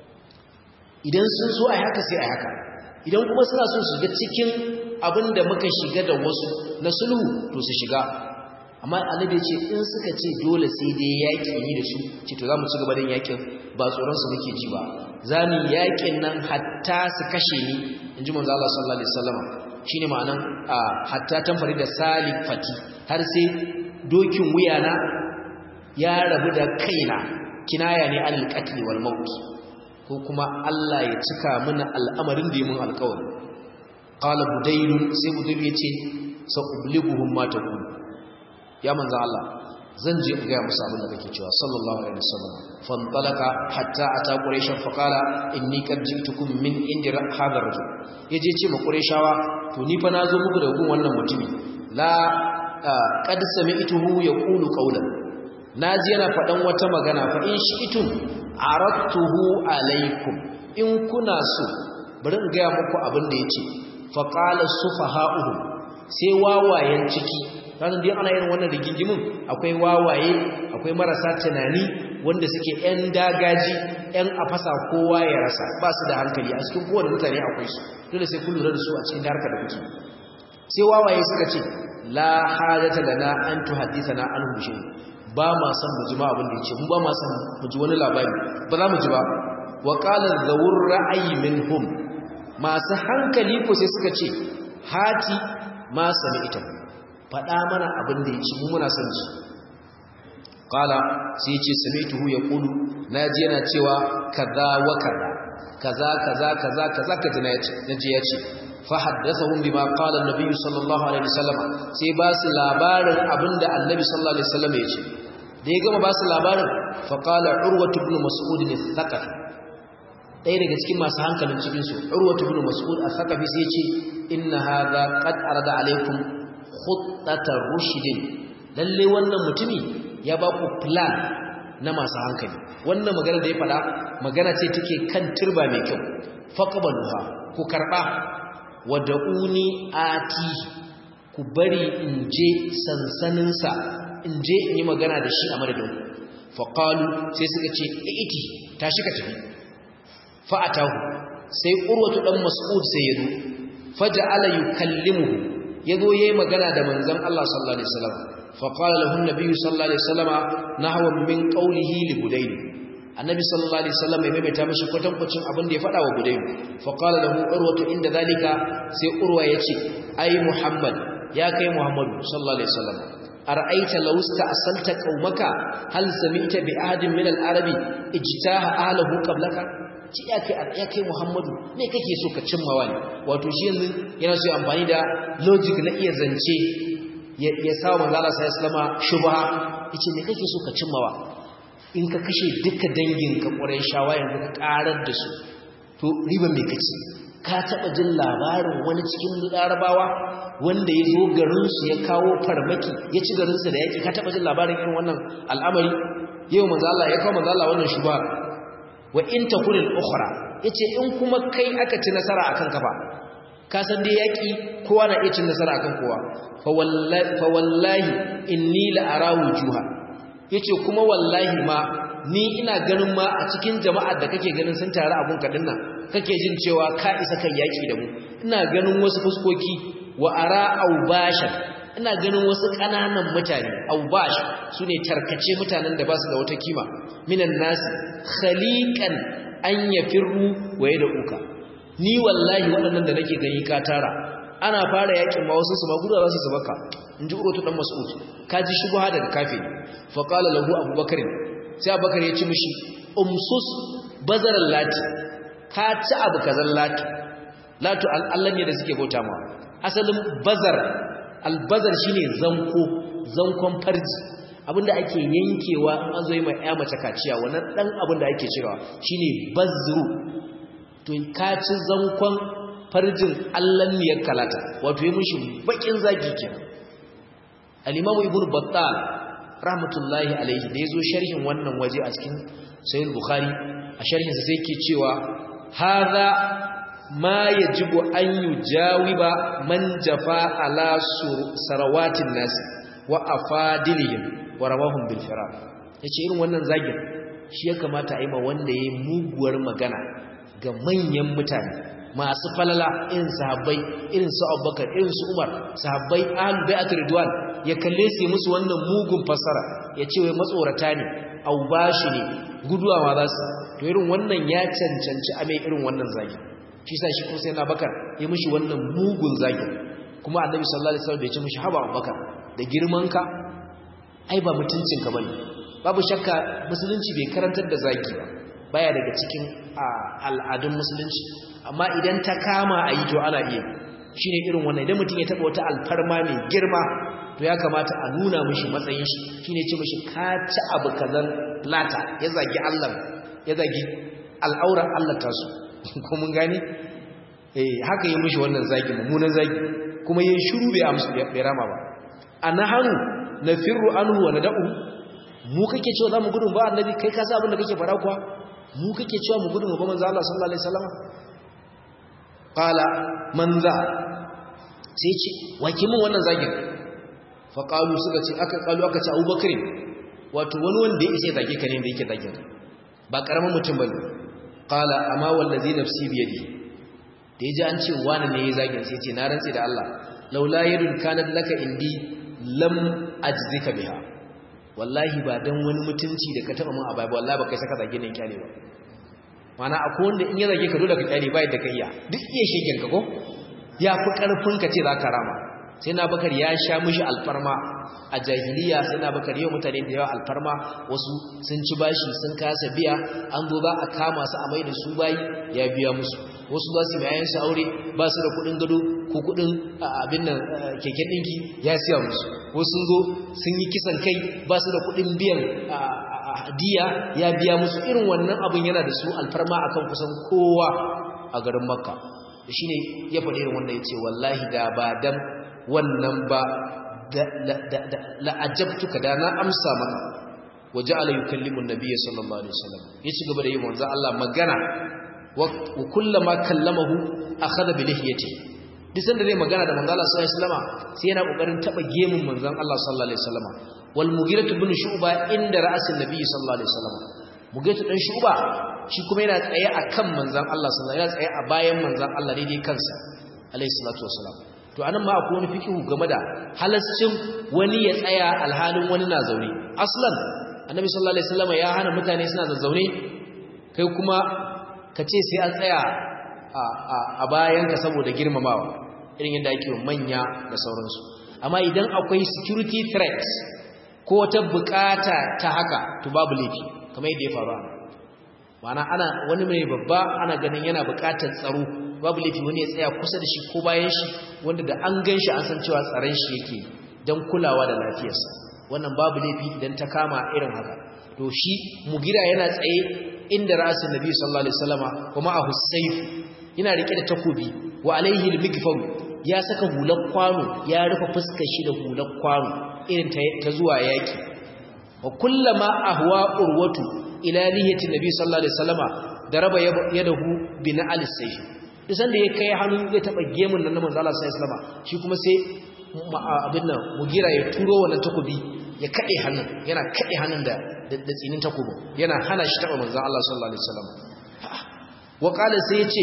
idan sun so a yi haka sai a yi haka idan kuma suna so su shiga cikin abin da muka shiga da wasu na sulhu to su shiga amma annabi ce in suka ce dole sai dai yaƙi ni da su ce to za mu ci gaba da yaƙin ba tsoron su muke ji ba za mu yaƙin nan hatta su kashe ni in ji manzo Allah sallallahu alaihi wasallam shine ma'anan hatta tamfari da salifati har sai dokin wuyana ya rabu da kaina kinaya ne alal qatl wal maut ko kuma Allah ya cika mana al'amarin da yi mun alƙawari qala budayl sai budayl yace sa ublighuhum ma taqul ya manzo Allah zan je in ga musu abin da kake cewa sallallahu alaihi wasallam fantalaka hatta ata quraish fa qala inni qad jitukum min indi hadha rajul yaje ce ma qurayshawa to ni fa nazo muku da gun wannan mutumi la qad sami'tuhu yaqulu qawlan naji yana fadan wata magana fa in shi'tum aradtuhu alaikum in kuna so bari in ga muku abin da yace fa qala sufaha'uhum sai wawayen ciki ranar da ana yin wannan rigingimin akwai wawaye akwai marasa tunani wanda suke 'yan dagaji 'yan a fasa kowa ya rasa ba su da hankali a cikin kowane mutane akwai su dole sai kun lura da su a cikin harkar da kuke sai wawaye suka ce la hajata lana an tuhaddithana an hushe ba ma san mu ji ma abin da yake mu ba ma san mu ji wani labari ba za mu ji ba wa qala zawur ra'ayi minhum masu hankali ko sai suka ce hati ma sami ita faɗa mana abin da ya ci muna son ji ƙala sai ce samituhu ya ƙulu na ji yana cewa kaza wa kaza kaza kaza kaza kaza kaza na ji ya ce fahaddasahum bima qala an-nabi sallallahu alaihi wasallam sai ba su labarin abinda annabi sallallahu alaihi wasallam ya ce da ya gama ba su labarin fa qala urwatu ibn mas'ud al-thaqafi ɗaya daga cikin masu hankalin cikin su urwatu ibn mas'ud al-thaqafi sai ya ce inna hadha qad arada alaikum khuttatar rushdin lalle wannan mutumi ya ba ku plan na masu hankali wannan magana da ya fada magana ce take kan turba mai kyau faqbaluha ku karba wad'uni ati ku bari in je sansanin sa in je in yi magana da shi a madadin faqalu sai suka ce iti tashi ka tafi fa atahu sai urwatu dan mas'ud sai ya zo faja'ala yukallimuhu yazo yayi magana da manzon Allah sallallahu alaihi wasallam fa qala lahu an-nabiy sallallahu alaihi wasallam nahwa min qawlihi li budayl annabi sallallahu alaihi wasallam ya maimaita mishi kwatankwacin abin da ya faɗa wa budayl fa qala lahu urwatu inda zalika sai urwa yace ai muhammad ya kai muhammadu sallallahu alaihi wasallam ara'aita law asalta qaumaka hal sami'ta bi ahadin min al-arabi ijtaha ahlihi qablaka ci ya kai muhammadu me kake so ka cimmawa ne wato shi yanzu yana so amfani da logic na iya zance ya sawa manzala sai islama shubha yace me kake so ka cimmawa in ka kashe duka dangin ka ƙurai shawa yanzu ka ƙarar da su to riban me kace ka taba jin labarin wani cikin larabawa wanda ya zo garinsu ya kawo farmaki ya ci garinsu da yaki ka taba jin labarin irin wannan al'amari yau manzo Allah ya kawo manzo Allah wannan shubha wa in takun al-ukhra yace in kuma kai aka ci nasara akan ka ba ka san dai yaki kowa na iya cin nasara akan kowa fa wallahi fa wallahi inni la ara wujuha yace kuma wallahi ma ni ina ganin ma a cikin jama'ar da kake ganin sun tare abun kadin nan kake jin cewa ka isa kan yaki da mu ina ganin wasu fuskoki wa ara aubashan ina ganin wasu kananan mutane aubash sune tarkace mutanen da ba su da wata kima minan nasi khaliqan an yafirru wa uka. ni wallahi waɗannan da nake gani ka tara ana fara yakin ma wasu su ma gudu za su baka inji urutu dan mas'ud kaji shubha daga kafin fa qala lahu abubakar sai abubakar ya ci mishi umsus bazaral lati ka ci abu kazan lati latu Allah ne da suke bauta ma asalin bazar albazar shine zanko zankon farji abinda ake yankewa an zo yi mai ya mace kaciya wannan dan abinda ake cirewa shine bazru to ka ci zankon farjin Allah ne ya kalata wato yi mishi bakin zagi kenan al-imamu ibnu battal rahmatullahi alaihi da yazo sharhin wannan waje a cikin sahih bukhari a sharhin sa sai yake cewa hadha ma yajibu an yujawiba man jafa ala sarawatin nas wa afadilihim wa rawahum bil firaq yace irin wannan zagin shi ya kamata a yi ma wanda yayi muguwar magana ga manyan mutane masu falala irin sahabbai irin su Abubakar irin su Umar sahabbai ahlul bai'at ridwan ya kalle su musu wannan mugun fasara ya ce wai matsorata ne au bashi ne guduwa ma za su to irin wannan ya cancanci a mai irin wannan zagi shi sa shi kuma sai na bakar ya mishi wannan mugun zagi kuma annabi sallallahu alaihi wasallam bai ce mishi haba abubakar da girman ka ai ba mutuncin ka bane babu shakka musulunci bai karantar da zagi ba baya daga cikin al'adun musulunci amma idan ta kama a yi to ana iya shine irin wannan idan mutum ya taba wata alfarma mai girma to ya kamata a nuna mishi matsayin shi shine ce mishi ka ci abu kazan lata ya zagi Allah ya zagi al'auran Allah tasu ko mun gane eh haka yi mishi wannan zagi mummunan zagi kuma yin shiru bai amsa bai rama ba anahanu nafirru anhu wa nad'u mu kake cewa zamu gudun ba annabi kai ka sa abin da kake fara kuwa mu kake cewa mu gudun ba manzo Allah sallallahu alaihi wasallam qala man za sai ce wake mun wannan zagin fa qalu suka ce aka qalu aka ce Abubakar wato wani wanda ya isa zage ka ne da yake zagin ka ba karamin mutum bane qala amma wallazi nafsi bi yadi da yaji an ce wani ne ya zagin sai ce na rantsi da Allah laula yadun kanat laka indi lam ajzika biha wallahi ba dan wani mutunci da ka taba mun a bai wallahi ba kai saka zage ne kyale ba mana akwai wanda in ya zage ka dole ka kyale bai da kai iya duk iya shegen ka ko ya fi karfin ka ce zaka rama sai na bakar ya sha mishi alfarma a jahiliya sai na bakar yau mutane da yawa alfarma wasu sun ci bashi sun kasa biya an zo za a kama su a mai da su bayi ya biya musu wasu za su yayan su aure ba su da kudin gado ko kudin abin nan keken dinki ya siya musu wasu sun zo sun yi kisan kai ba su da kudin biyan diya ya biya musu irin wannan abin yana da su alfarma akan kusan kowa a garin makka shine ya faɗi irin wannan yace wallahi da ba dan wannan ba la'ajabtuka da na amsa maka waje ala yukallimu nabiyyi sallallahu alaihi wasallam ya ci gaba da yi manzo Allah magana wa kullama kallamahu akhadha bi lihiyati duk sanda zai magana da manzo Allah sallallahu alaihi wasallam sai yana kokarin taba gemun manzon Allah sallallahu alaihi wasallam wal mughirah ibn shu'ba inda ra'asin nabiyyi sallallahu alaihi wasallam mughirah dan shu'ba shi kuma yana tsaye akan manzon Allah sallallahu alaihi wasallam yana tsaye a bayan manzon Allah daidai kansa alaihi salatu wasallam to anan ma akwai wani fikihu game da halascin wani ya tsaya alhalin wani na zaune aslan annabi sallallahu alaihi wasallam ya hana mutane suna zazzaune kai kuma ka ce sai an tsaya a bayan ka saboda girmamawa irin yadda ake manya da sauransu amma idan akwai security threats ko wata bukata ta haka to babu laifi kamar yadda ya faru a ma'ana ana wani mai babba ana ganin yana bukatar tsaro babu laifi wani ya tsaya kusa da shi ko bayan shi wanda da an gan shi an san cewa tsaron shi yake don kulawa da lafiyarsa wannan babu laifi idan ta kama irin haka to shi mugira yana tsaye inda ra'asin nabi sallallahu alaihi wasallama wa ma'ahu sayf yana rike da takobi wa alaihi al-mikfar ya saka hular kwano ya rufe fuskar shi da hular kwano irin ta zuwa yaki wa kullama ahwa urwatu ila lihiyati nabi sallallahu alaihi wasallama daraba yadahu bi na'al sayf isan da ya kai hannu zai taba gemun nan na manzo Allah sallallahu alaihi wasallama shi kuma sai abin nan mugira ya turo wannan takobi ya kade hannun yana kade hannun da da tsinin takobin yana hana shi taba manzo Allah sallallahu alaihi wasallam wa qala sai yace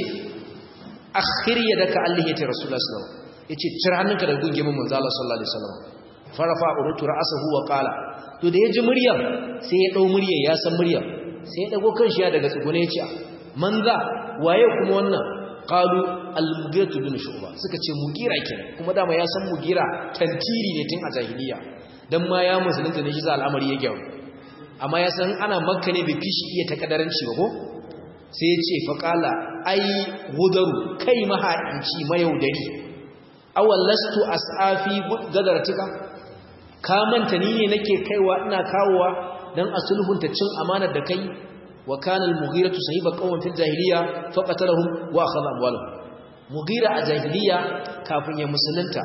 akhir yadaka allihiyati rasulullah sallallahu alaihi wasallam yace cire hannunka daga gungemin manzo Allah sallallahu alaihi wasallam farafa urutu ra'sahu wa qala to da yaji muryar sai ya dau muryar ya san muryar sai ya dago kanshi ya daga tsugune ya ce manza waye kuma wannan qalu al-mughira bin shu'ba suka ce mugira kenan kuma dama ya san mugira tantiri ne tun a jahiliya dan ma ya musulunta ne shi za al'amari ya gyaru amma ya san ana makka ne bai fishi iya takadaranci ba ko sai ya ce faqala ai gudaru kai mahaici mayaudari awal lastu as'afi gadartika ka manta ni ne nake kaiwa ina kawowa dan asulhunta cin amanar da kai wa kana al-mughiratu sahiba qawmin fil jahiliya faqatalahum wa akhadha amwalahum mughira a jahiliya kafin ya musulunta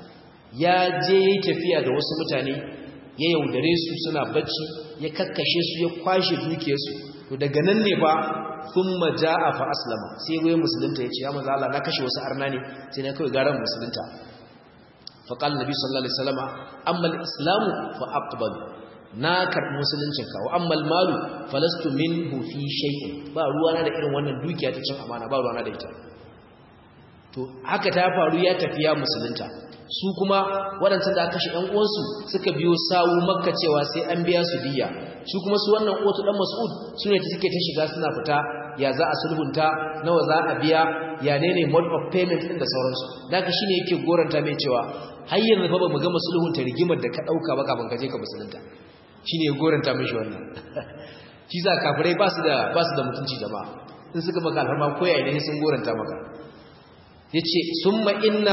ya je tafiya da wasu mutane ya yaudare su suna bacci ya kakkashe su ya kwashe dukiyarsu to daga nan ne ba thumma jaa fa aslama sai ya musulunta ya ce ya manzo Allah na kashe wasu arna ne sai na kai garan musulunta fa qala nabi sallallahu alaihi wasallam amma al-islamu fa aqbal na karbi musuluncinka wa amma al-malu falastu minhu fi shay'in ba ruwana da irin wannan dukiya ta cin amana ba ruwana da ita to haka ta faru ya tafi ya musulunta su kuma waɗancan da aka kashe ɗan uwansu suka biyo sawu makka cewa sai an biya su diya su kuma su wannan otu ɗan mas'ud su ne suke ta shiga suna fita ya za a sulhunta nawa za a biya ya ne ne mode of payment ɗin da sauransu daga shine yake goranta mai cewa har yanzu fa ba mu gama sulhunta rigimar da ka ɗauka ba kafin ka je ka musulunta shine ya goranta mishi wannan shi za kafirai ba su da ba su da mutunci jama'a in suka maka alfarma ko yayin ne sun goranta maka yace summa inna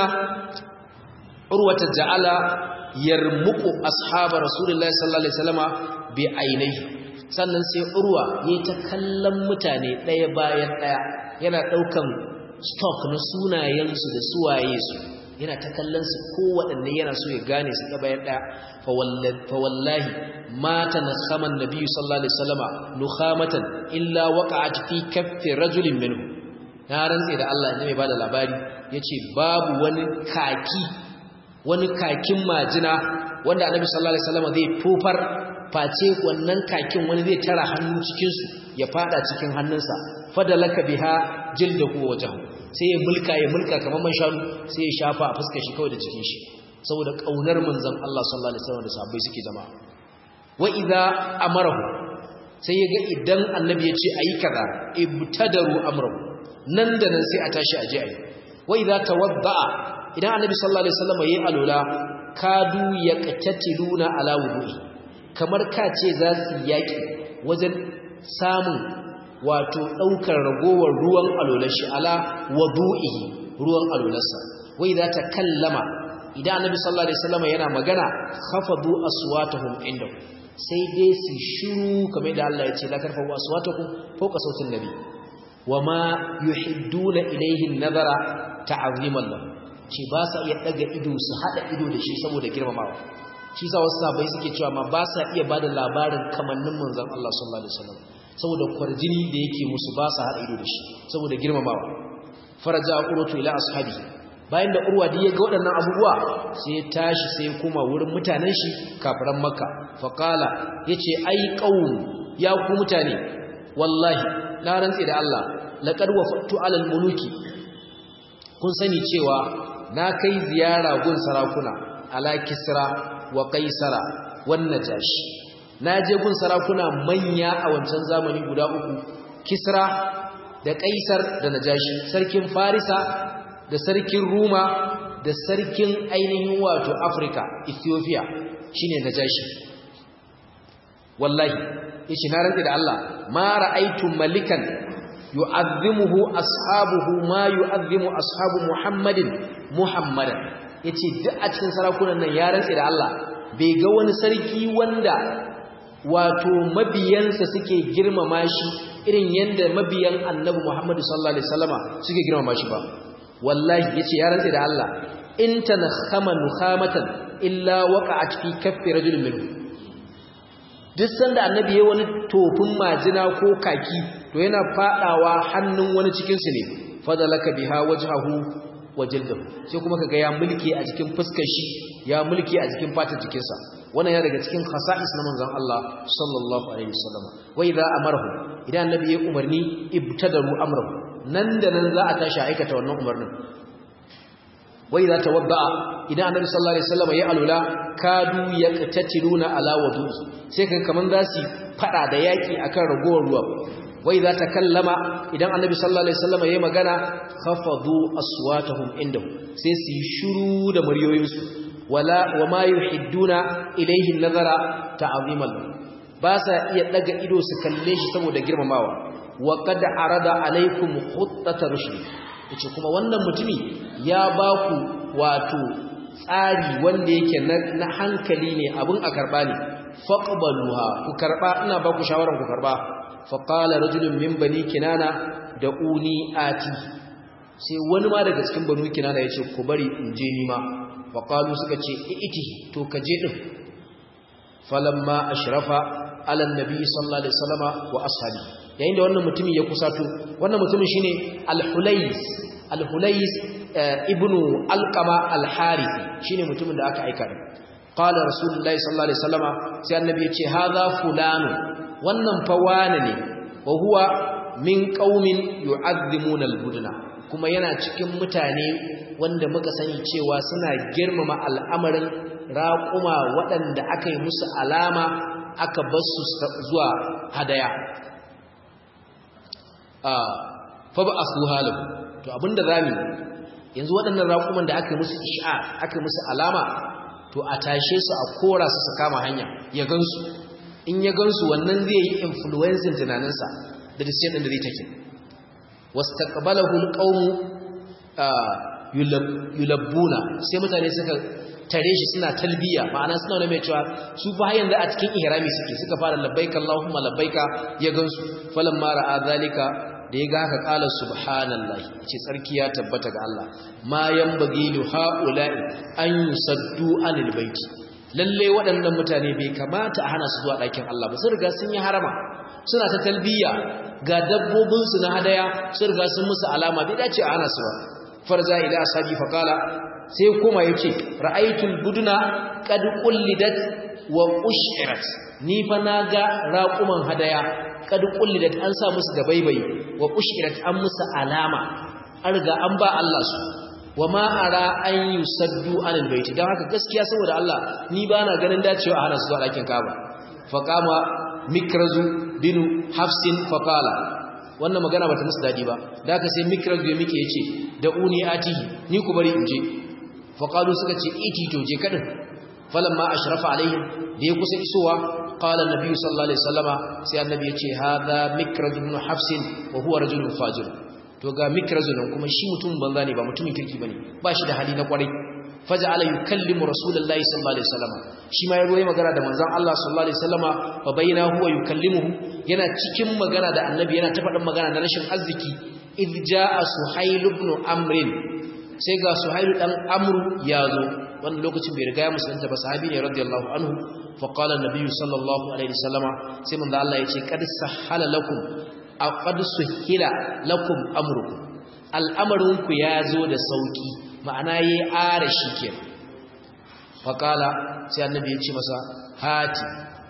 urwata ja'ala yarmuqu ashabar rasulullahi sallallahu alaihi wasallama bi ainihi sannan sai urwa yayi ta kallon mutane daya bayan daya yana daukan stock na sunayen su da suwaye su yana ta kallon su kowaɗanne yana so ya gane su ga bayan daya fa wallahi ma tanakhama an-nabi sallallahu alaihi wasallama nukhamatan illa waqa'at fi kaffi rajulin minhu na rantse da Allah ne mai bada labari yace babu wani kaki wani kakin majina wanda annabi sallallahu alaihi wasallam zai tofar face wannan kakin wani zai tara hannu cikin su ya fada cikin hannunsa fadalaka biha jildahu wajhu sai ya mulka ya mulka kamar man shanu sai ya shafa a fuskar shi kawai da cikin shi saboda kaunar manzon Allah sallallahu alaihi wasallam da sahabbai suke zama wa idza amarahu sai ya ga idan annabi ya ce ayi kaza ibtadaru amrahu nan da nan sai a tashi aje ayi wa idza tawadda'a idan annabi sallallahu alaihi wasallam yayi alula kadu yaqtatiluna ala wudu'i kamar ka ce za su yaki wajen samun wato daukar ragowar ruwan alular shi ala wudu'i ruwan alularsa wai za ta kallama idan annabi sallallahu alaihi wasallam yana magana khafadu aswatahum inda sai dai su shiru kamar da Allah ya ce la tarfa'u aswatakum fawqa sautin nabi wama yuhidduna ilayhi an-nazara ta'ziman lahu ce ba sa iya daga ido su hada ido da shi saboda girmamawa shi sa wasu sabai suke cewa ma ba sa iya bada labarin kamannin manzon Allah sallallahu alaihi wasallam saboda kwarjini da yake musu ba sa hada ido da shi saboda girmamawa faraja urwatu ila ashabi bayan da urwa da ya ga waɗannan abubuwa sai ya tashi sai ya koma wurin mutanen shi kafiran makka faqala yace ai qaum ya ku mutane wallahi na rantse da Allah laqad wafatu alal muluki kun sani cewa na kai ziyara gun sarakuna ala kisra wa kaisara wan najashi na je gun sarakuna manya a wancan zamani guda uku kisra da kaisar da najashi sarkin farisa da sarkin ruma da sarkin ainihin wato afrika ethiopia shine najashi wallahi yace na rantsi da Allah ma ra'aytu malikan yu'azzimuhu ashabuhu ma yu'azzimu ashabu Muhammadin Muhammadan yace duk a cikin sarakunan nan ya rantsi da Allah bai ga wani sarki wanda wato mabiyansa suke girmama shi irin yanda mabiyan annabi Muhammad sallallahu alaihi wasallama suke girmama shi ba wallahi yace ya rantsa da Allah in tanakhama nukhamatan illa waqa'at fi kaffi rajulin minhu duk sanda annabi yayi wani tofin majina ko kaki to yana fadawa hannun wani cikin su ne fadalaka biha wajhahu wa jildahu sai kuma kaga ya mulki a cikin fuskar shi ya mulki a cikin fatar jikinsa wannan ya daga cikin khasa'is na manzon Allah sallallahu alaihi wasallam wa idza amarahu idan annabi ya umarni ibtadaru amrahu nan da nan za a tashi aikata wannan umarnin wa idza tawadda'a idan annabi sallallahu alaihi wasallam ya alula kadu yaqtatiluna ala wudu'i sai kan kaman za su fada da yaki akan ragowar ruwa wa idza takallama idan annabi sallallahu alaihi wasallam ya magana khafadu aswatahum indahu sai su yi shiru da muryoyinsu wala wama yuhidduna ilayhi nazara ta'ziman ba sa iya daga ido su kalle shi saboda girmamawa wa qad arada alaikum khuttata rushd yace kuma wannan mutumi ya ba ku wato tsari wanda yake na hankali ne abun a karba ne faqbaluha ku karba ina ba ku shawaran ku karba faqala rajulun min bani kinana da uni ati sai wani ma daga cikin banu kinana yace ku bari in je ni ma faqalu suka ce iti to ka je din falamma ashrafa ala annabi sallallahu alaihi wasallama wa ashabi yayin da wannan mutumin ya kusato wannan mutumin shine al-hulais al-hulais ibnu alqama al-harithi shine mutumin da aka aika din qala rasulullahi sallallahu alaihi wasallama sai annabi ya ce hadha fulanu wannan fa wani ne wa huwa min qaumin yu'azzimuna al-budna kuma yana cikin mutane wanda muka sani cewa suna girmama al'amarin raƙuma waɗanda aka yi musu alama aka basu zuwa hadaya fa ba asu halahu to abinda zamu yanzu waɗannan raƙuman da aka yi musu ish'ar aka yi musu alama to a tashe su a kora su su kama hanya ya gansu in ya gansu wannan zai yi influencing tunaninsa da decision din da zai take wastaqbalahu alqawmu yulabbuna sai mutane suka tare shi suna talbiya ma'ana suna wani mai cewa su fa yanzu a cikin ihrami suke suka fara labbaika Allahumma labbaika ya gansu falamma ra'a zalika da ya ga haka qala subhanallahi ce tsarki ya tabbata ga Allah ma yanbaghi li haula'i an yusaddu anil baiti lalle waɗannan mutane bai kamata a hana su zuwa ɗakin Allah ba sun riga sun yi harama suna ta talbiya ga dabbobinsu na hadaya sun riga sun musu alama bai dace a hana su ba farza ila asabi faqala sai kuma yace ra'aytul buduna qad qullidat wa ushirat ni fa naga raquman hadaya qad qullidat an sa musu da baibai wa ushirat an musu alama an riga an ba Allah su wama ara an yusaddu anil baiti dan haka gaskiya saboda Allah ni bana ganin dacewa a hana su zuwa dakin Kaaba faqama mikrazu binu hafsin faqala wannan magana bata musu dadi ba da haka sai mikraz ya mike yace da uni atihi ni ku bari in je faqalu suka ce iti to je kadin falamma ashrafa alaihim da ya kusa isowa qala annabi sallallahu alaihi wasallama sai annabi yace hadha mikraz ibn hafsin wa huwa rajulun fajir to ga mikraz nan kuma shi mutum banza ne ba mutumin kirki bane ba shi da hali na kwarai faja'ala yukallimu rasulullahi sallallahu alaihi wasallama shi ma yazo yayin magana da manzon Allah sallallahu alaihi wasallama fa bayna huwa yukallimuhu yana cikin magana da annabi yana ta faɗin magana na rashin arziki id jaa suhayl ibn amr sai ga suhayl dan amru yazo wannan lokacin bai riga ya musulunta ba sahabi ne radiyallahu anhu fa qala an-nabi sallallahu alaihi wasallama sai manzon Allah yace qad sahala lakum aqad suhila lakum amrukum al'amarinku yazo da sauki ma'ana yayi ara shi ke faqala sai annabi ya ce masa hati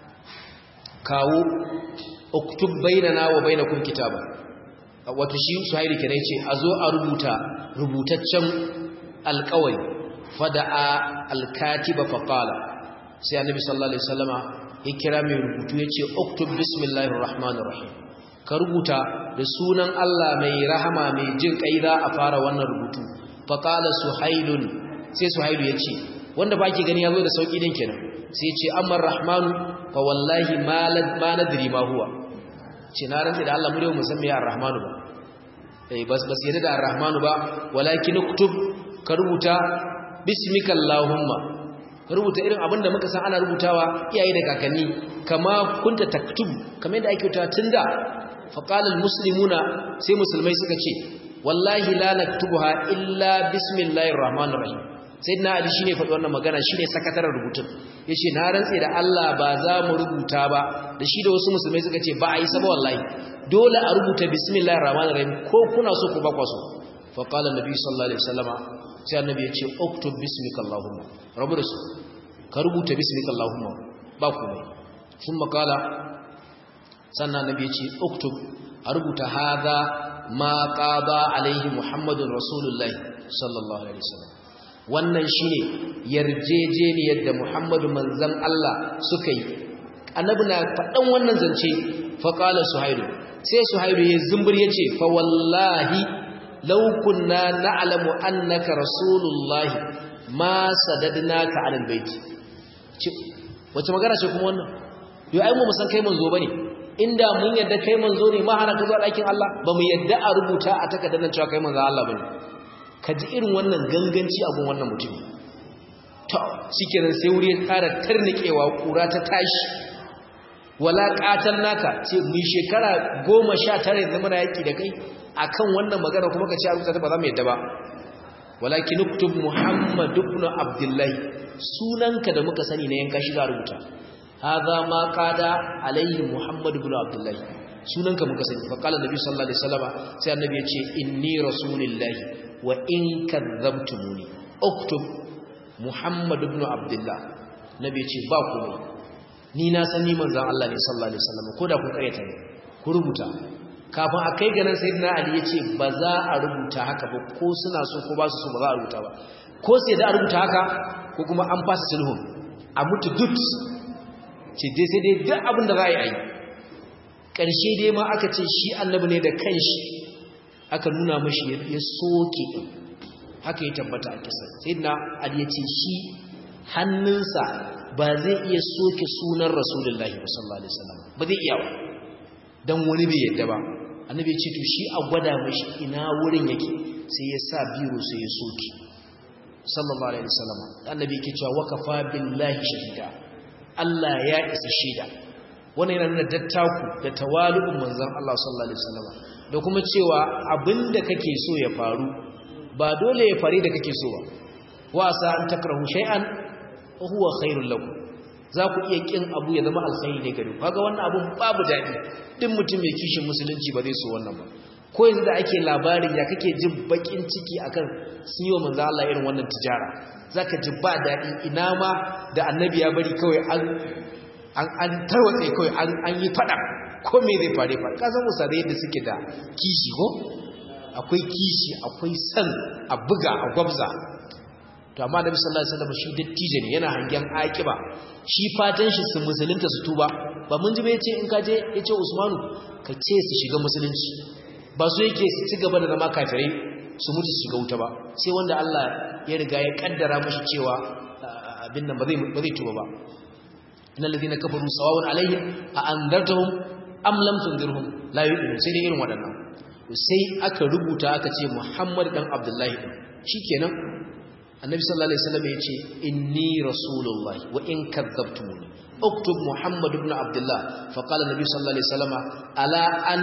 kawo uktub bainana wa bainakum kitaba wato shi suhaili kenan yace azo a rubuta rubutaccen alƙawari fada'a alkatiba faqala sai annabi sallallahu alaihi wasallama ya kira mai rubutu yace uktub bismillahir rahmanir rahim ka rubuta da sunan Allah mai rahama mai jin kai za a fara wannan rubutu faqala suhailun sai suhailu yace wanda baki gani yazo da sauki din kenan sai yace amma rahmanu fa wallahi ma ma nadri ma huwa ce na rantsa da Allah mu dai mu san me ar-rahmanu ba eh bas bas yadda da ar-rahmanu ba walakin uktub ka rubuta bismika allahumma ka rubuta irin abinda muka san ana rubutawa iyaye da kakanni kama kunta taktub kamar yadda ake rubuta tunda faqala almuslimuna sai musulmai suka ce wallahi la naktubuha illa bismillahir rahmanir rahim sayyidina ali shine faɗi wannan magana shine sakataren rubutun yace na rantse da Allah ba za mu rubuta ba da shi da wasu musulmai suka ce ba a yi saba wallahi dole a rubuta bismillahir rahmanir rahim ko kuna so ko ba kwa so fa qala annabi sallallahu alaihi wasallama sai annabi ya ce uktub bismika allahumma rabu da su ka rubuta bismika allahumma ba komai sun makala sannan annabi ya ce uktub a rubuta hadha ma qada alaihi muhammadun rasulullahi sallallahu alaihi wasallam wannan shine yarjejeniyar da Muhammadu manzon Allah suka yi annabi na faɗan wannan zance fa qala suhailu sai suhailu ya zumbur yace fa wallahi law kunna na'lamu annaka rasulullah ma sadadnaka 'ala albayt wace magana ce kuma wannan yo ai mu san kai manzo bane inda mun yadda kai manzo ne ma hana ka zuwa ɗakin Allah ba mu yadda a rubuta a takardar nan cewa kai manzo Allah bane ka ji irin wannan ganganci abin wannan mutum to shikenan sai wuri ya tsara tarnikewa kura ta tashi wala qatal naka ce mu shekara 19 yanzu muna yaki da kai akan wannan magana kuma ka ce a rubuta ta ba za mu yadda ba walakin uktub muhammad ibn abdullah sunanka da muka sani na yanka shi ga rubuta hadha ma qada alaihi muhammad ibn abdullah sunanka muka sani fa qala nabi sallallahu alaihi wasallam sai annabi ya ce inni rasulullahi wa in kadzabtumuni uktub muhammad ibn abdullah nabi ya ce ba ku ni na san ni manzon Allah ne sallallahu alaihi wasallam ko da ku karyata ne ku rubuta kafin a kai ganin sayyidina ali ya ce ba za a rubuta haka ba ko suna so ko ba su so ba za a rubuta ba ko sai da a rubuta haka ko kuma an fasa sulhun a mutu duk ce dai sai dai duk abin da za a yi a yi ƙarshe dai ma aka ce shi annabi ne da kanshi aka nuna mashi ya soke haka ya tabbata a kisa sai na ali ya ce shi hannunsa ba zai iya soke sunan rasulullahi sallallahu alaihi wasallam ba zai iya ba dan wani bai yadda ba annabi ya ce to shi a gwada mashi ina wurin yake sai ya sa biro sai ya soke sallallahu alaihi wasallam annabi yake cewa wakafa billahi shahida Allah ya isa shaida wannan yana nuna dattaku da tawali'un manzon Allah sallallahu alaihi wasallam da kuma cewa abinda kake so ya faru ba dole ya fare da kake so ba wa sa an takrahu shay'an wa huwa khairul lakum za ku iya kin abu ya zama alkhairi ne gare ku kaga wannan abun babu dadi duk mutum mai kishin musulunci ba zai so wannan ba ko yanzu da ake labarin ya kake jin bakin ciki akan sun yi wa manzo Allah irin wannan tijara zaka ji ba dadi ina ma da annabi ya bari kawai an an tarwatse kawai an yi fada ko me zai fare fare ka san musadai yadda suke da kishi ko akwai kishi akwai san a buga a gwabza to amma nabi sallallahu alaihi wasallam shi dattijo ne yana hangen akiba shi fatan shi su musulunta su tuba ba mun ji ba yace in ka je yace Usmanu ka ce su shiga musulunci ba su yake su ci gaba da zama kafirai su mutu su shiga wuta ba sai wanda Allah ya riga ya kaddara mashi cewa abin nan ba zai ba zai tuba ba innal ladina kafaru sawa'un alaihim a anzartahum am lam tunzirhum la yu'minun sai dai irin waɗannan sai aka rubuta aka ce Muhammad dan Abdullahi din shikenan annabi sallallahu alaihi wasallam yace inni rasulullahi wa in kadzabtumuni uktub Muhammad ibn Abdullah fa qala annabi sallallahu alaihi wasallam ala an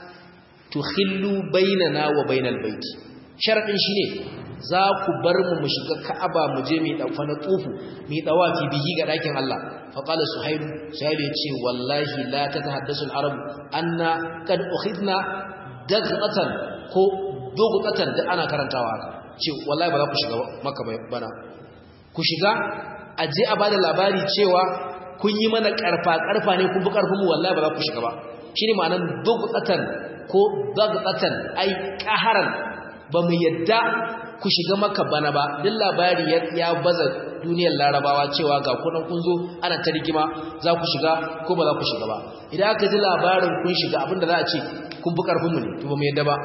tukhillu bainana wa bainal bait sharadin shine za ku bar mu mu shiga Ka'aba mu je mu daufa na tufu mu dawafi bihi ga dakin Allah fa qala suhayl suhayl yace wallahi la tatahaddasu al-arab anna kad ukhidna dagqatan ko dugqatan da ana karantawa ce wallahi ba za ku shiga maka bana ku shiga aje a bada labari cewa kun yi mana karfa karfa ne kun bi karfin mu wallahi ba za ku shiga ba shine ma'anar dugqatan ko dagqatan ai qaharan ba mu yadda ku shiga maka bana ba duk labari ya baza duniyar larabawa cewa ga kunan kun zo ana ta rigima za ku shiga ko ba za ku shiga ba idan aka ji labarin kun shiga abinda za a ce kun fi karfinmu ne to ba mu yadda ba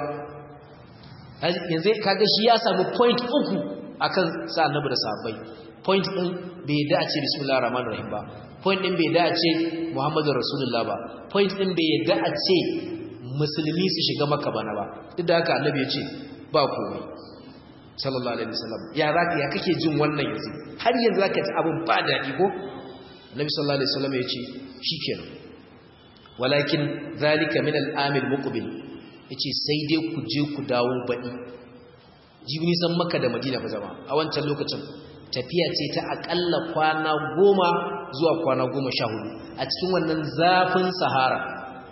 yanzu kaga shi ya samu point uku akan sa annabi da sahabbai point din bai yadda a ce bismillahir rahmanir rahim ba point din bai yadda a ce muhammadur rasulullah ba point din bai yadda a ce musulmi su shiga maka bana ba duk da haka annabi ya ce ba komai sallallahu alaihi wasallam ya zaka ya kake jin wannan yanzu har yanzu zaka ji abin ba daɗi ko annabi sallallahu alaihi wasallam ya ce shikenan walakin zalika min al-amil muqbil yace sai dai ku je ku dawo baɗi jibni san maka da madina ba zama a wancan lokacin tafiya ce ta akalla kwana goma zuwa kwana goma sha hudu a cikin wannan zafin sahara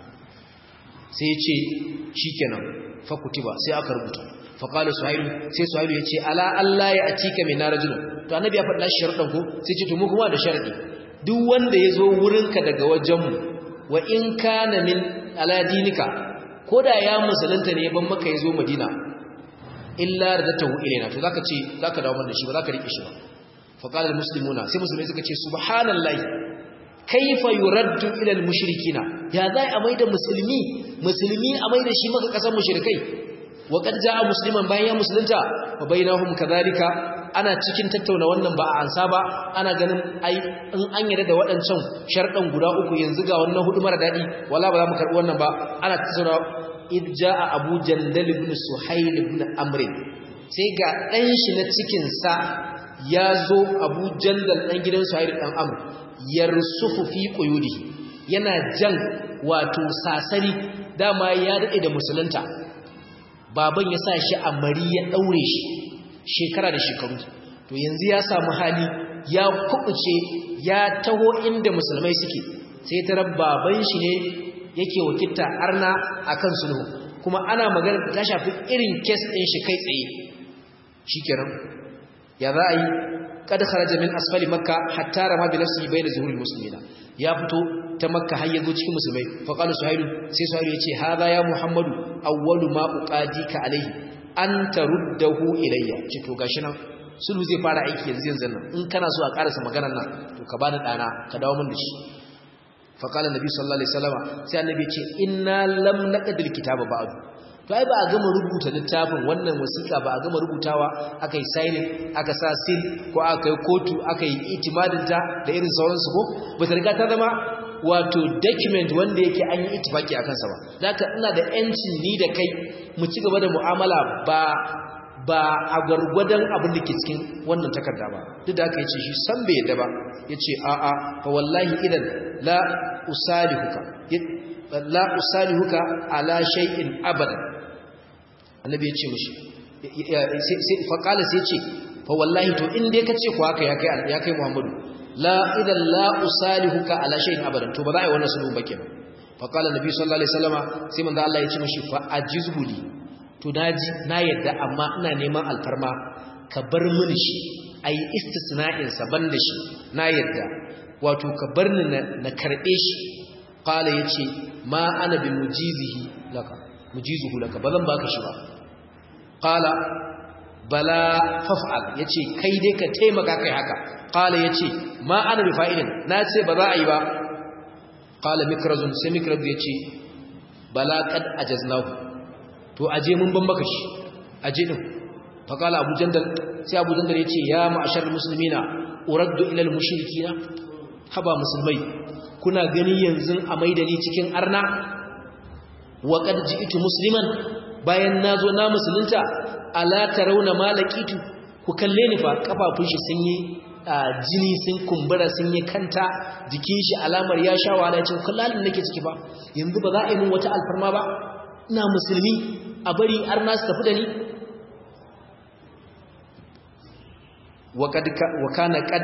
sai ce shi kenan fakutiba sai aka rubuta faƙalu suhailu sai suhailu ya ce ala Allah ya atika mai narajinu to annabi ya faɗa sharɗan ko sai ce to mu kuma da sharɗi duk wanda ya zo wurinka daga wajenmu wa in kana min aladinika ko da ya musulunta ne ban maka ya zo madina illa da ta ilaina to zaka ce zaka dawo mana shi ba zaka rike shi ba fa qala almuslimuna sai musulmai suka ce subhanallahi kaifa yuraddu ila almushrikina ya zai a maida musulmi musulmi a maida shi maka kasan mushrikai wa qad jaa musliman bayan ya musulunta fa bainahum kadhalika ana cikin tattauna wannan ba a ansa ba ana ganin ai in an yarda da waɗancan sharɗan guda uku yanzu ga wannan hudu mara daɗi wala ba za mu karɓi wannan ba ana tattauna id jaa abu jandal ibn suhayl ibn amr sai ga dan shi na cikin sa ya zo abu jandal dan gidan suhayl dan amr yarsufu fi quyudihi yana jan wato sasari dama ya dade da musulunta baban ya sa shi a mari ya daure shi shekara da shekaru to yanzu ya samu hali ya kubuce ya taho inda musulmai suke sai tarar baban shi ne yake wakilta arna akan sulhu kuma ana magana ta shafi irin kes ɗin shi kai tsaye shikenan ya za a yi kada kharaja min asfali makka hatta rama bi nafsihi bayna zuhuril muslimina ya fito ta makka har yazo cikin musulmai fa qala suhailu sai suhailu yace hadha ya muhammadu awwalu ma uqadika alayhi an taruddahu ilayya ce to gashi nan sulhu zai fara aiki yanzu yanzu nan in kana so a karasa maganar nan to ka bani dana ka dawo min da shi faƙalar nabi sallallahu alaihi wasallama sai annabi ce inna lam naqdil kitaba ba'd to ai ba a gama rubuta littafin wannan wasiƙa ba a gama rubutawa akai signing aka sa seal ko aka yi kotu aka yi itimadin ta da irin sauransu ko ba ta riga ta zama wato document wanda yake an yi itifaki a kansa ba zaka ina da yancin ni da kai mu ci gaba da mu'amala ba ba a gwargwadon abin da ke cikin wannan takarda ba duk da aka yace shi san bai yadda ba yace a a fa wallahi idan la usalihuka la usalihuka ala shay'in abadan annabi yace mishi sai fa qala sai yace fa wallahi to in dai kace ku haka ya kai ya kai Muhammadu la idan la usalihuka ala shay'in abadan to ba za a yi wannan sulhu ba kenan fa qala nabi sallallahu alaihi wasallama sai manzo Allah ya ce mishi fa ajizhu li to naji na yadda amma ina neman alfarma ka bar mini shi ayi istisna'in sa banda shi na yadda wato ka bar ni na karbe shi qala yace ma ana bi mujizihi laka mujizuhu laka bazan baka shi ba qala bala faf'al yace kai dai ka taimaka kai haka qala yace ma ana bi fa'ilin na ce ba za a yi ba qala mikrazun sai mikraz yace bala qad ajaznahu to aje mun ban maka shi aje din fa qala abu jandal sai abu jandal yace ya ma'ashar muslimina uraddu ila al mushrikina haba musulmai kuna gani yanzu a maidani cikin arna wa qad ji'tu musliman bayan nazo na musulunta ala tarawna malakitu ku kalle ni fa kafafun shi sun yi jini sun kumbura sun yi kanta jikin shi alamar ya sha wahala ce kullalin nake ciki ba yanzu ba za a yi min wata alfarma ba ina musulmi a bari arna su tafi da ni wa kana qad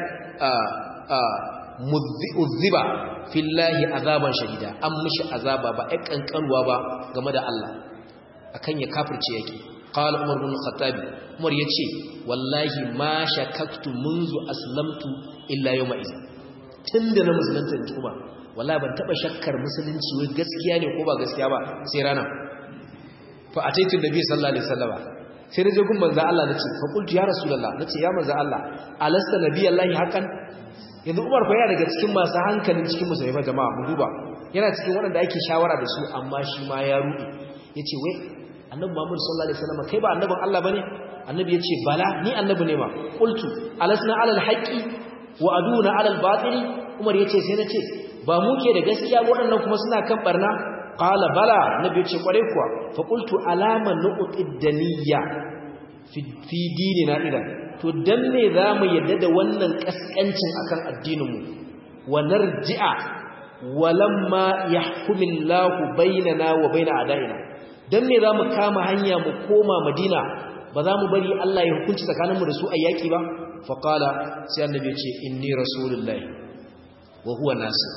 mudhiba fillahi azaban shadida an mishi azaba ba ai kankanwa ba game da Allah akan ya kafirce yake qala umar bin khattab umar yace wallahi ma shakaktu munzu aslamtu illa yawma iz tunda na musulunta tuba wallahi ban taba shakkar musulunci wai gaskiya ne ko ba gaskiya ba sai rana fa ataitu nabi sallallahu alaihi wasallam sai naje gun manzo Allah nace fa qultu ya rasulullah nace ya manzo Allah alasta nabiyallahi hakan yanzu Umar fa yana daga cikin masu hankalin cikin musulmai fa jama'a mu duba yana cikin waɗanda ake shawara da su amma shi ma ya rude yace wai annabi Muhammad sallallahu alaihi wasallam kai ba annabin Allah bane annabi yace bala ni annabi ne ma qultu alasna alal haqqi wa aduna alal batili Umar yace sai nace ba mu ke da gaskiya waɗannan kuma suna kan barna qala bala nabi yace kware kuwa fa qultu alama nuqtid daniya fi fi dinina idan to dan me zamu yadda da wannan kaskancin akan addinin mu wa narji'a walamma yahkumillahu bainana wa bain a'daina dan me zamu kama hanya mu koma madina ba za mu bari Allah ya hukunci tsakaninmu da su a yaki ba fa qala sai annabi ya ce inni rasulullahi wa huwa nasir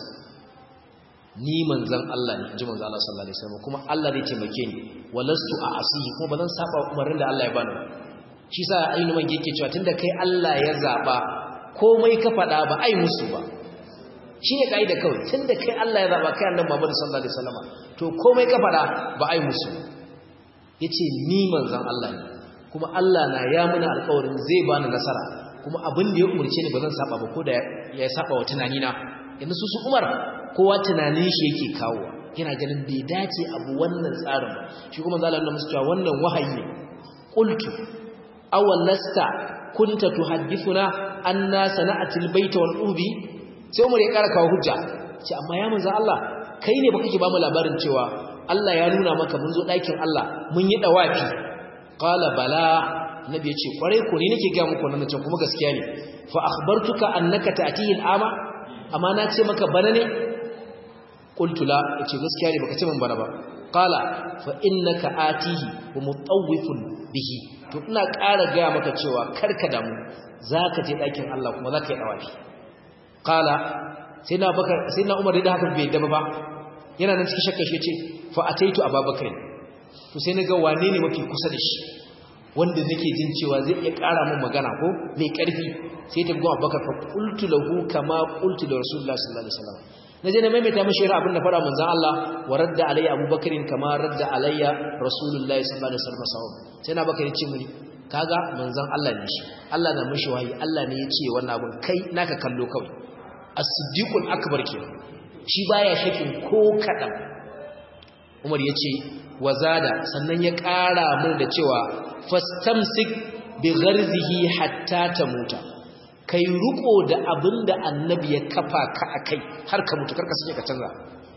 ni manzon Allah ne ji manzon Allah sallallahu alaihi wasallam kuma Allah zai taimake ni walastu a asihi kuma bazan saba umarnin da Allah ya bani shi sa ainu man yake cewa tunda kai Allah ya zaba komai ka fada ba ai musu ba shine kaida kawai tunda kai Allah ya zaba kai annabi Muhammad sallallahu alaihi wasallam to komai ka fada ba ai musu yace ni manzon Allah ne kuma Allah na ya muna alƙawarin zai bani nasara kuma abin da ya umurce ni bazan saba ba ko da ya saba wa tunani na yanzu su su Umar kowa tunanin shi yake kawo yana ganin bai dace abu wannan tsarin ba shi kuma zalan na musu cewa wannan wahayi ne qultu aw lasta kunta tuhaddithuna anna sana'atil baita wal ubi sai Umar ya kara kawo hujja ce amma ya manzo Allah kai ne baka ke ba mu labarin cewa Allah ya nuna maka mun zo ɗakin Allah mun yi dawafi qala bala nabi yace kware ko ni nake ga muku wannan can kuma gaskiya ne fa akhbartuka annaka ta'tihi al'ama amma na ce maka bana ne qultu la yace gaskiya ne baka ce min bana ba qala fa innaka atihi wa mutawwifun bihi to ina ƙara ga maka cewa karka damu zaka je ɗakin Allah kuma zaka yi dawafi qala sai na bakar sai na umar da haka bai daba ba yana nan cikin shakka shi ce fa ataitu ababakar to sai naga wane ne mafi kusa da shi wanda nake jin cewa zai iya ƙara min magana ko mai ƙarfi sai ta gwa abubakar fa qultu lahu kama qultu da rasulullahi sallallahu alaihi wasallam naje na maimaita mishi ra abin da fara manzon Allah wa radda alayya abubakarin kama radda alayya rasulullahi sallallahu alaihi wasallam sai na bakari ce mini kaga manzon Allah ne shi Allah na mishi wahayi Allah ne ya ce wannan abun kai naka kallo kawai as-siddiqul akbar kenan shi baya shakin ko kadan Umar yace wazada sannan ya ƙara mun da cewa fastamsik bi gharzihi hatta tamuta kai ruko da abinda annabi ya kafa ka akai har ka mutu karka sake ka canza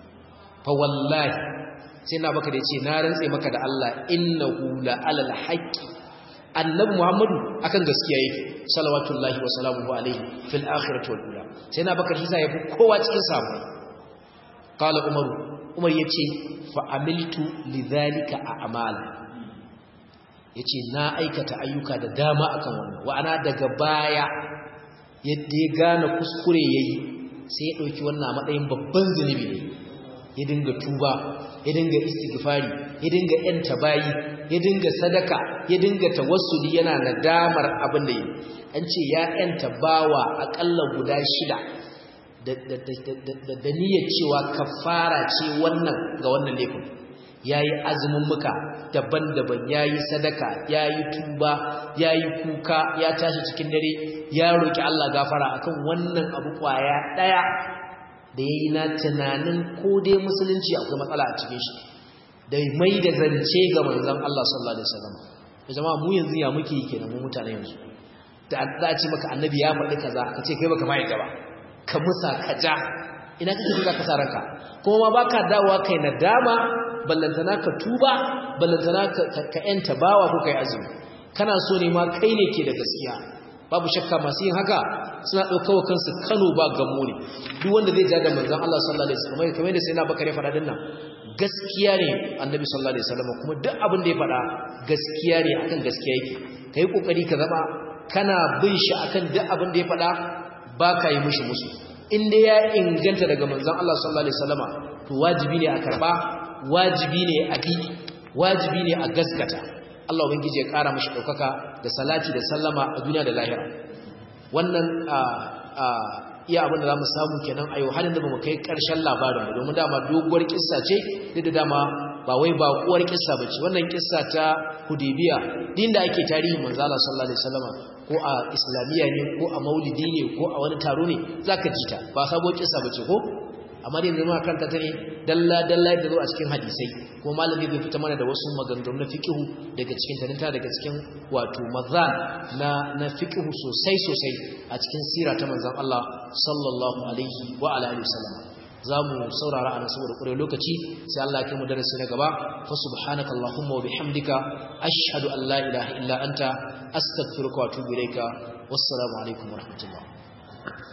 fa wallahi sai na baka da yace na rantse maka da Allah innahu la alal haqqi annabi Muhammadu akan gaskiya yake salawatullahi wa salamuhu alaihi fil akhirati wal ula sai na baka hisa yafi kowa cikin sabo qala umar umar yace fa amiltu lidhalika a'mala yace na aikata ayyuka da dama akan wannan wa ana daga baya yadda ya gane kuskure yayi sai ya dauki wannan matsayin babban zunubi ne ya dinga tuba ya dinga istighfari ya dinga yanta bayi ya dinga sadaka ya dinga tawassuli yana nadamar abin da yi an ce ya yanta bawa akalla guda shida da niyyar cewa kafara ce wannan ga wannan laifin yayi azumin muka daban-daban yayi sadaka yayi tuba yayi kuka ya tashi cikin dare ya roki Allah gafara akan wannan abu kwaya daya da yayi na tunanin ko dai musulunci akwai matsala a cikin shi da mai da zance ga manzon Allah sallallahu alaihi wasallam jama'a mu yanzu ya muke kenan mu mutane yanzu da Allah ce maka annabi ya faɗi kaza ka ce kai baka mai gaba ka musa ka ja ina kake ka kasa ranka kuma ma baka dawowa kai nadama ballantana ka tuba ballantana ka ka yanta bawa ko kai azumi kana so ne ma kai ne ke da gaskiya babu shakka masu yin haka suna ɗaukawa kansu kano ba gammo ne duk wanda zai ja da manzan Allah sallallahu alaihi wasallam kamar yadda sai na bakare faɗa dinnan gaskiya ne annabi sallallahu alaihi wasallam kuma duk abin da ya faɗa gaskiya ne akan gaskiya yake kai kokari ka zama kana bin shi akan duk abin da ya faɗa ba ka yi mishi musu in dai ya inganta daga manzan Allah sallallahu alaihi wasallama to wajibi ne a karba wajibi ne a bi wajibi ne a gaskata Allah ubangiji ya kara mashi daukaka da salati da sallama a duniya da lahira wannan iya abin da zamu samu kenan a yau halin da bamu kai karshen labarin ba domin dama doguwar kissa ce duk da dama ba wai ba kuwar kissa bace wannan kissa ta Hudaybiya din da ake tarihi manzo Allah sallallahu alaihi wasallam ko a islamiyya ne ko a maulidi ne ko a wani taro ne zaka ji ta ba sabuwar kissa bace ko amma dai zama kanta ta ne dalla dalla da zo a cikin hadisai kuma malami bai fita mana da wasu maganganu na fiqhu daga cikin tarinta daga cikin wato mazan na na fiqhu sosai sosai a cikin sira ta manzon Allah sallallahu alaihi wa ala alihi wasallam zamu saurara anan saboda kure lokaci sai Allah ya kai mu darasi na gaba fa subhanaka allahumma wa bihamdika ashhadu an la ilaha illa anta astaghfiruka wa atubu ilaika wassalamu alaikum wa rahmatullah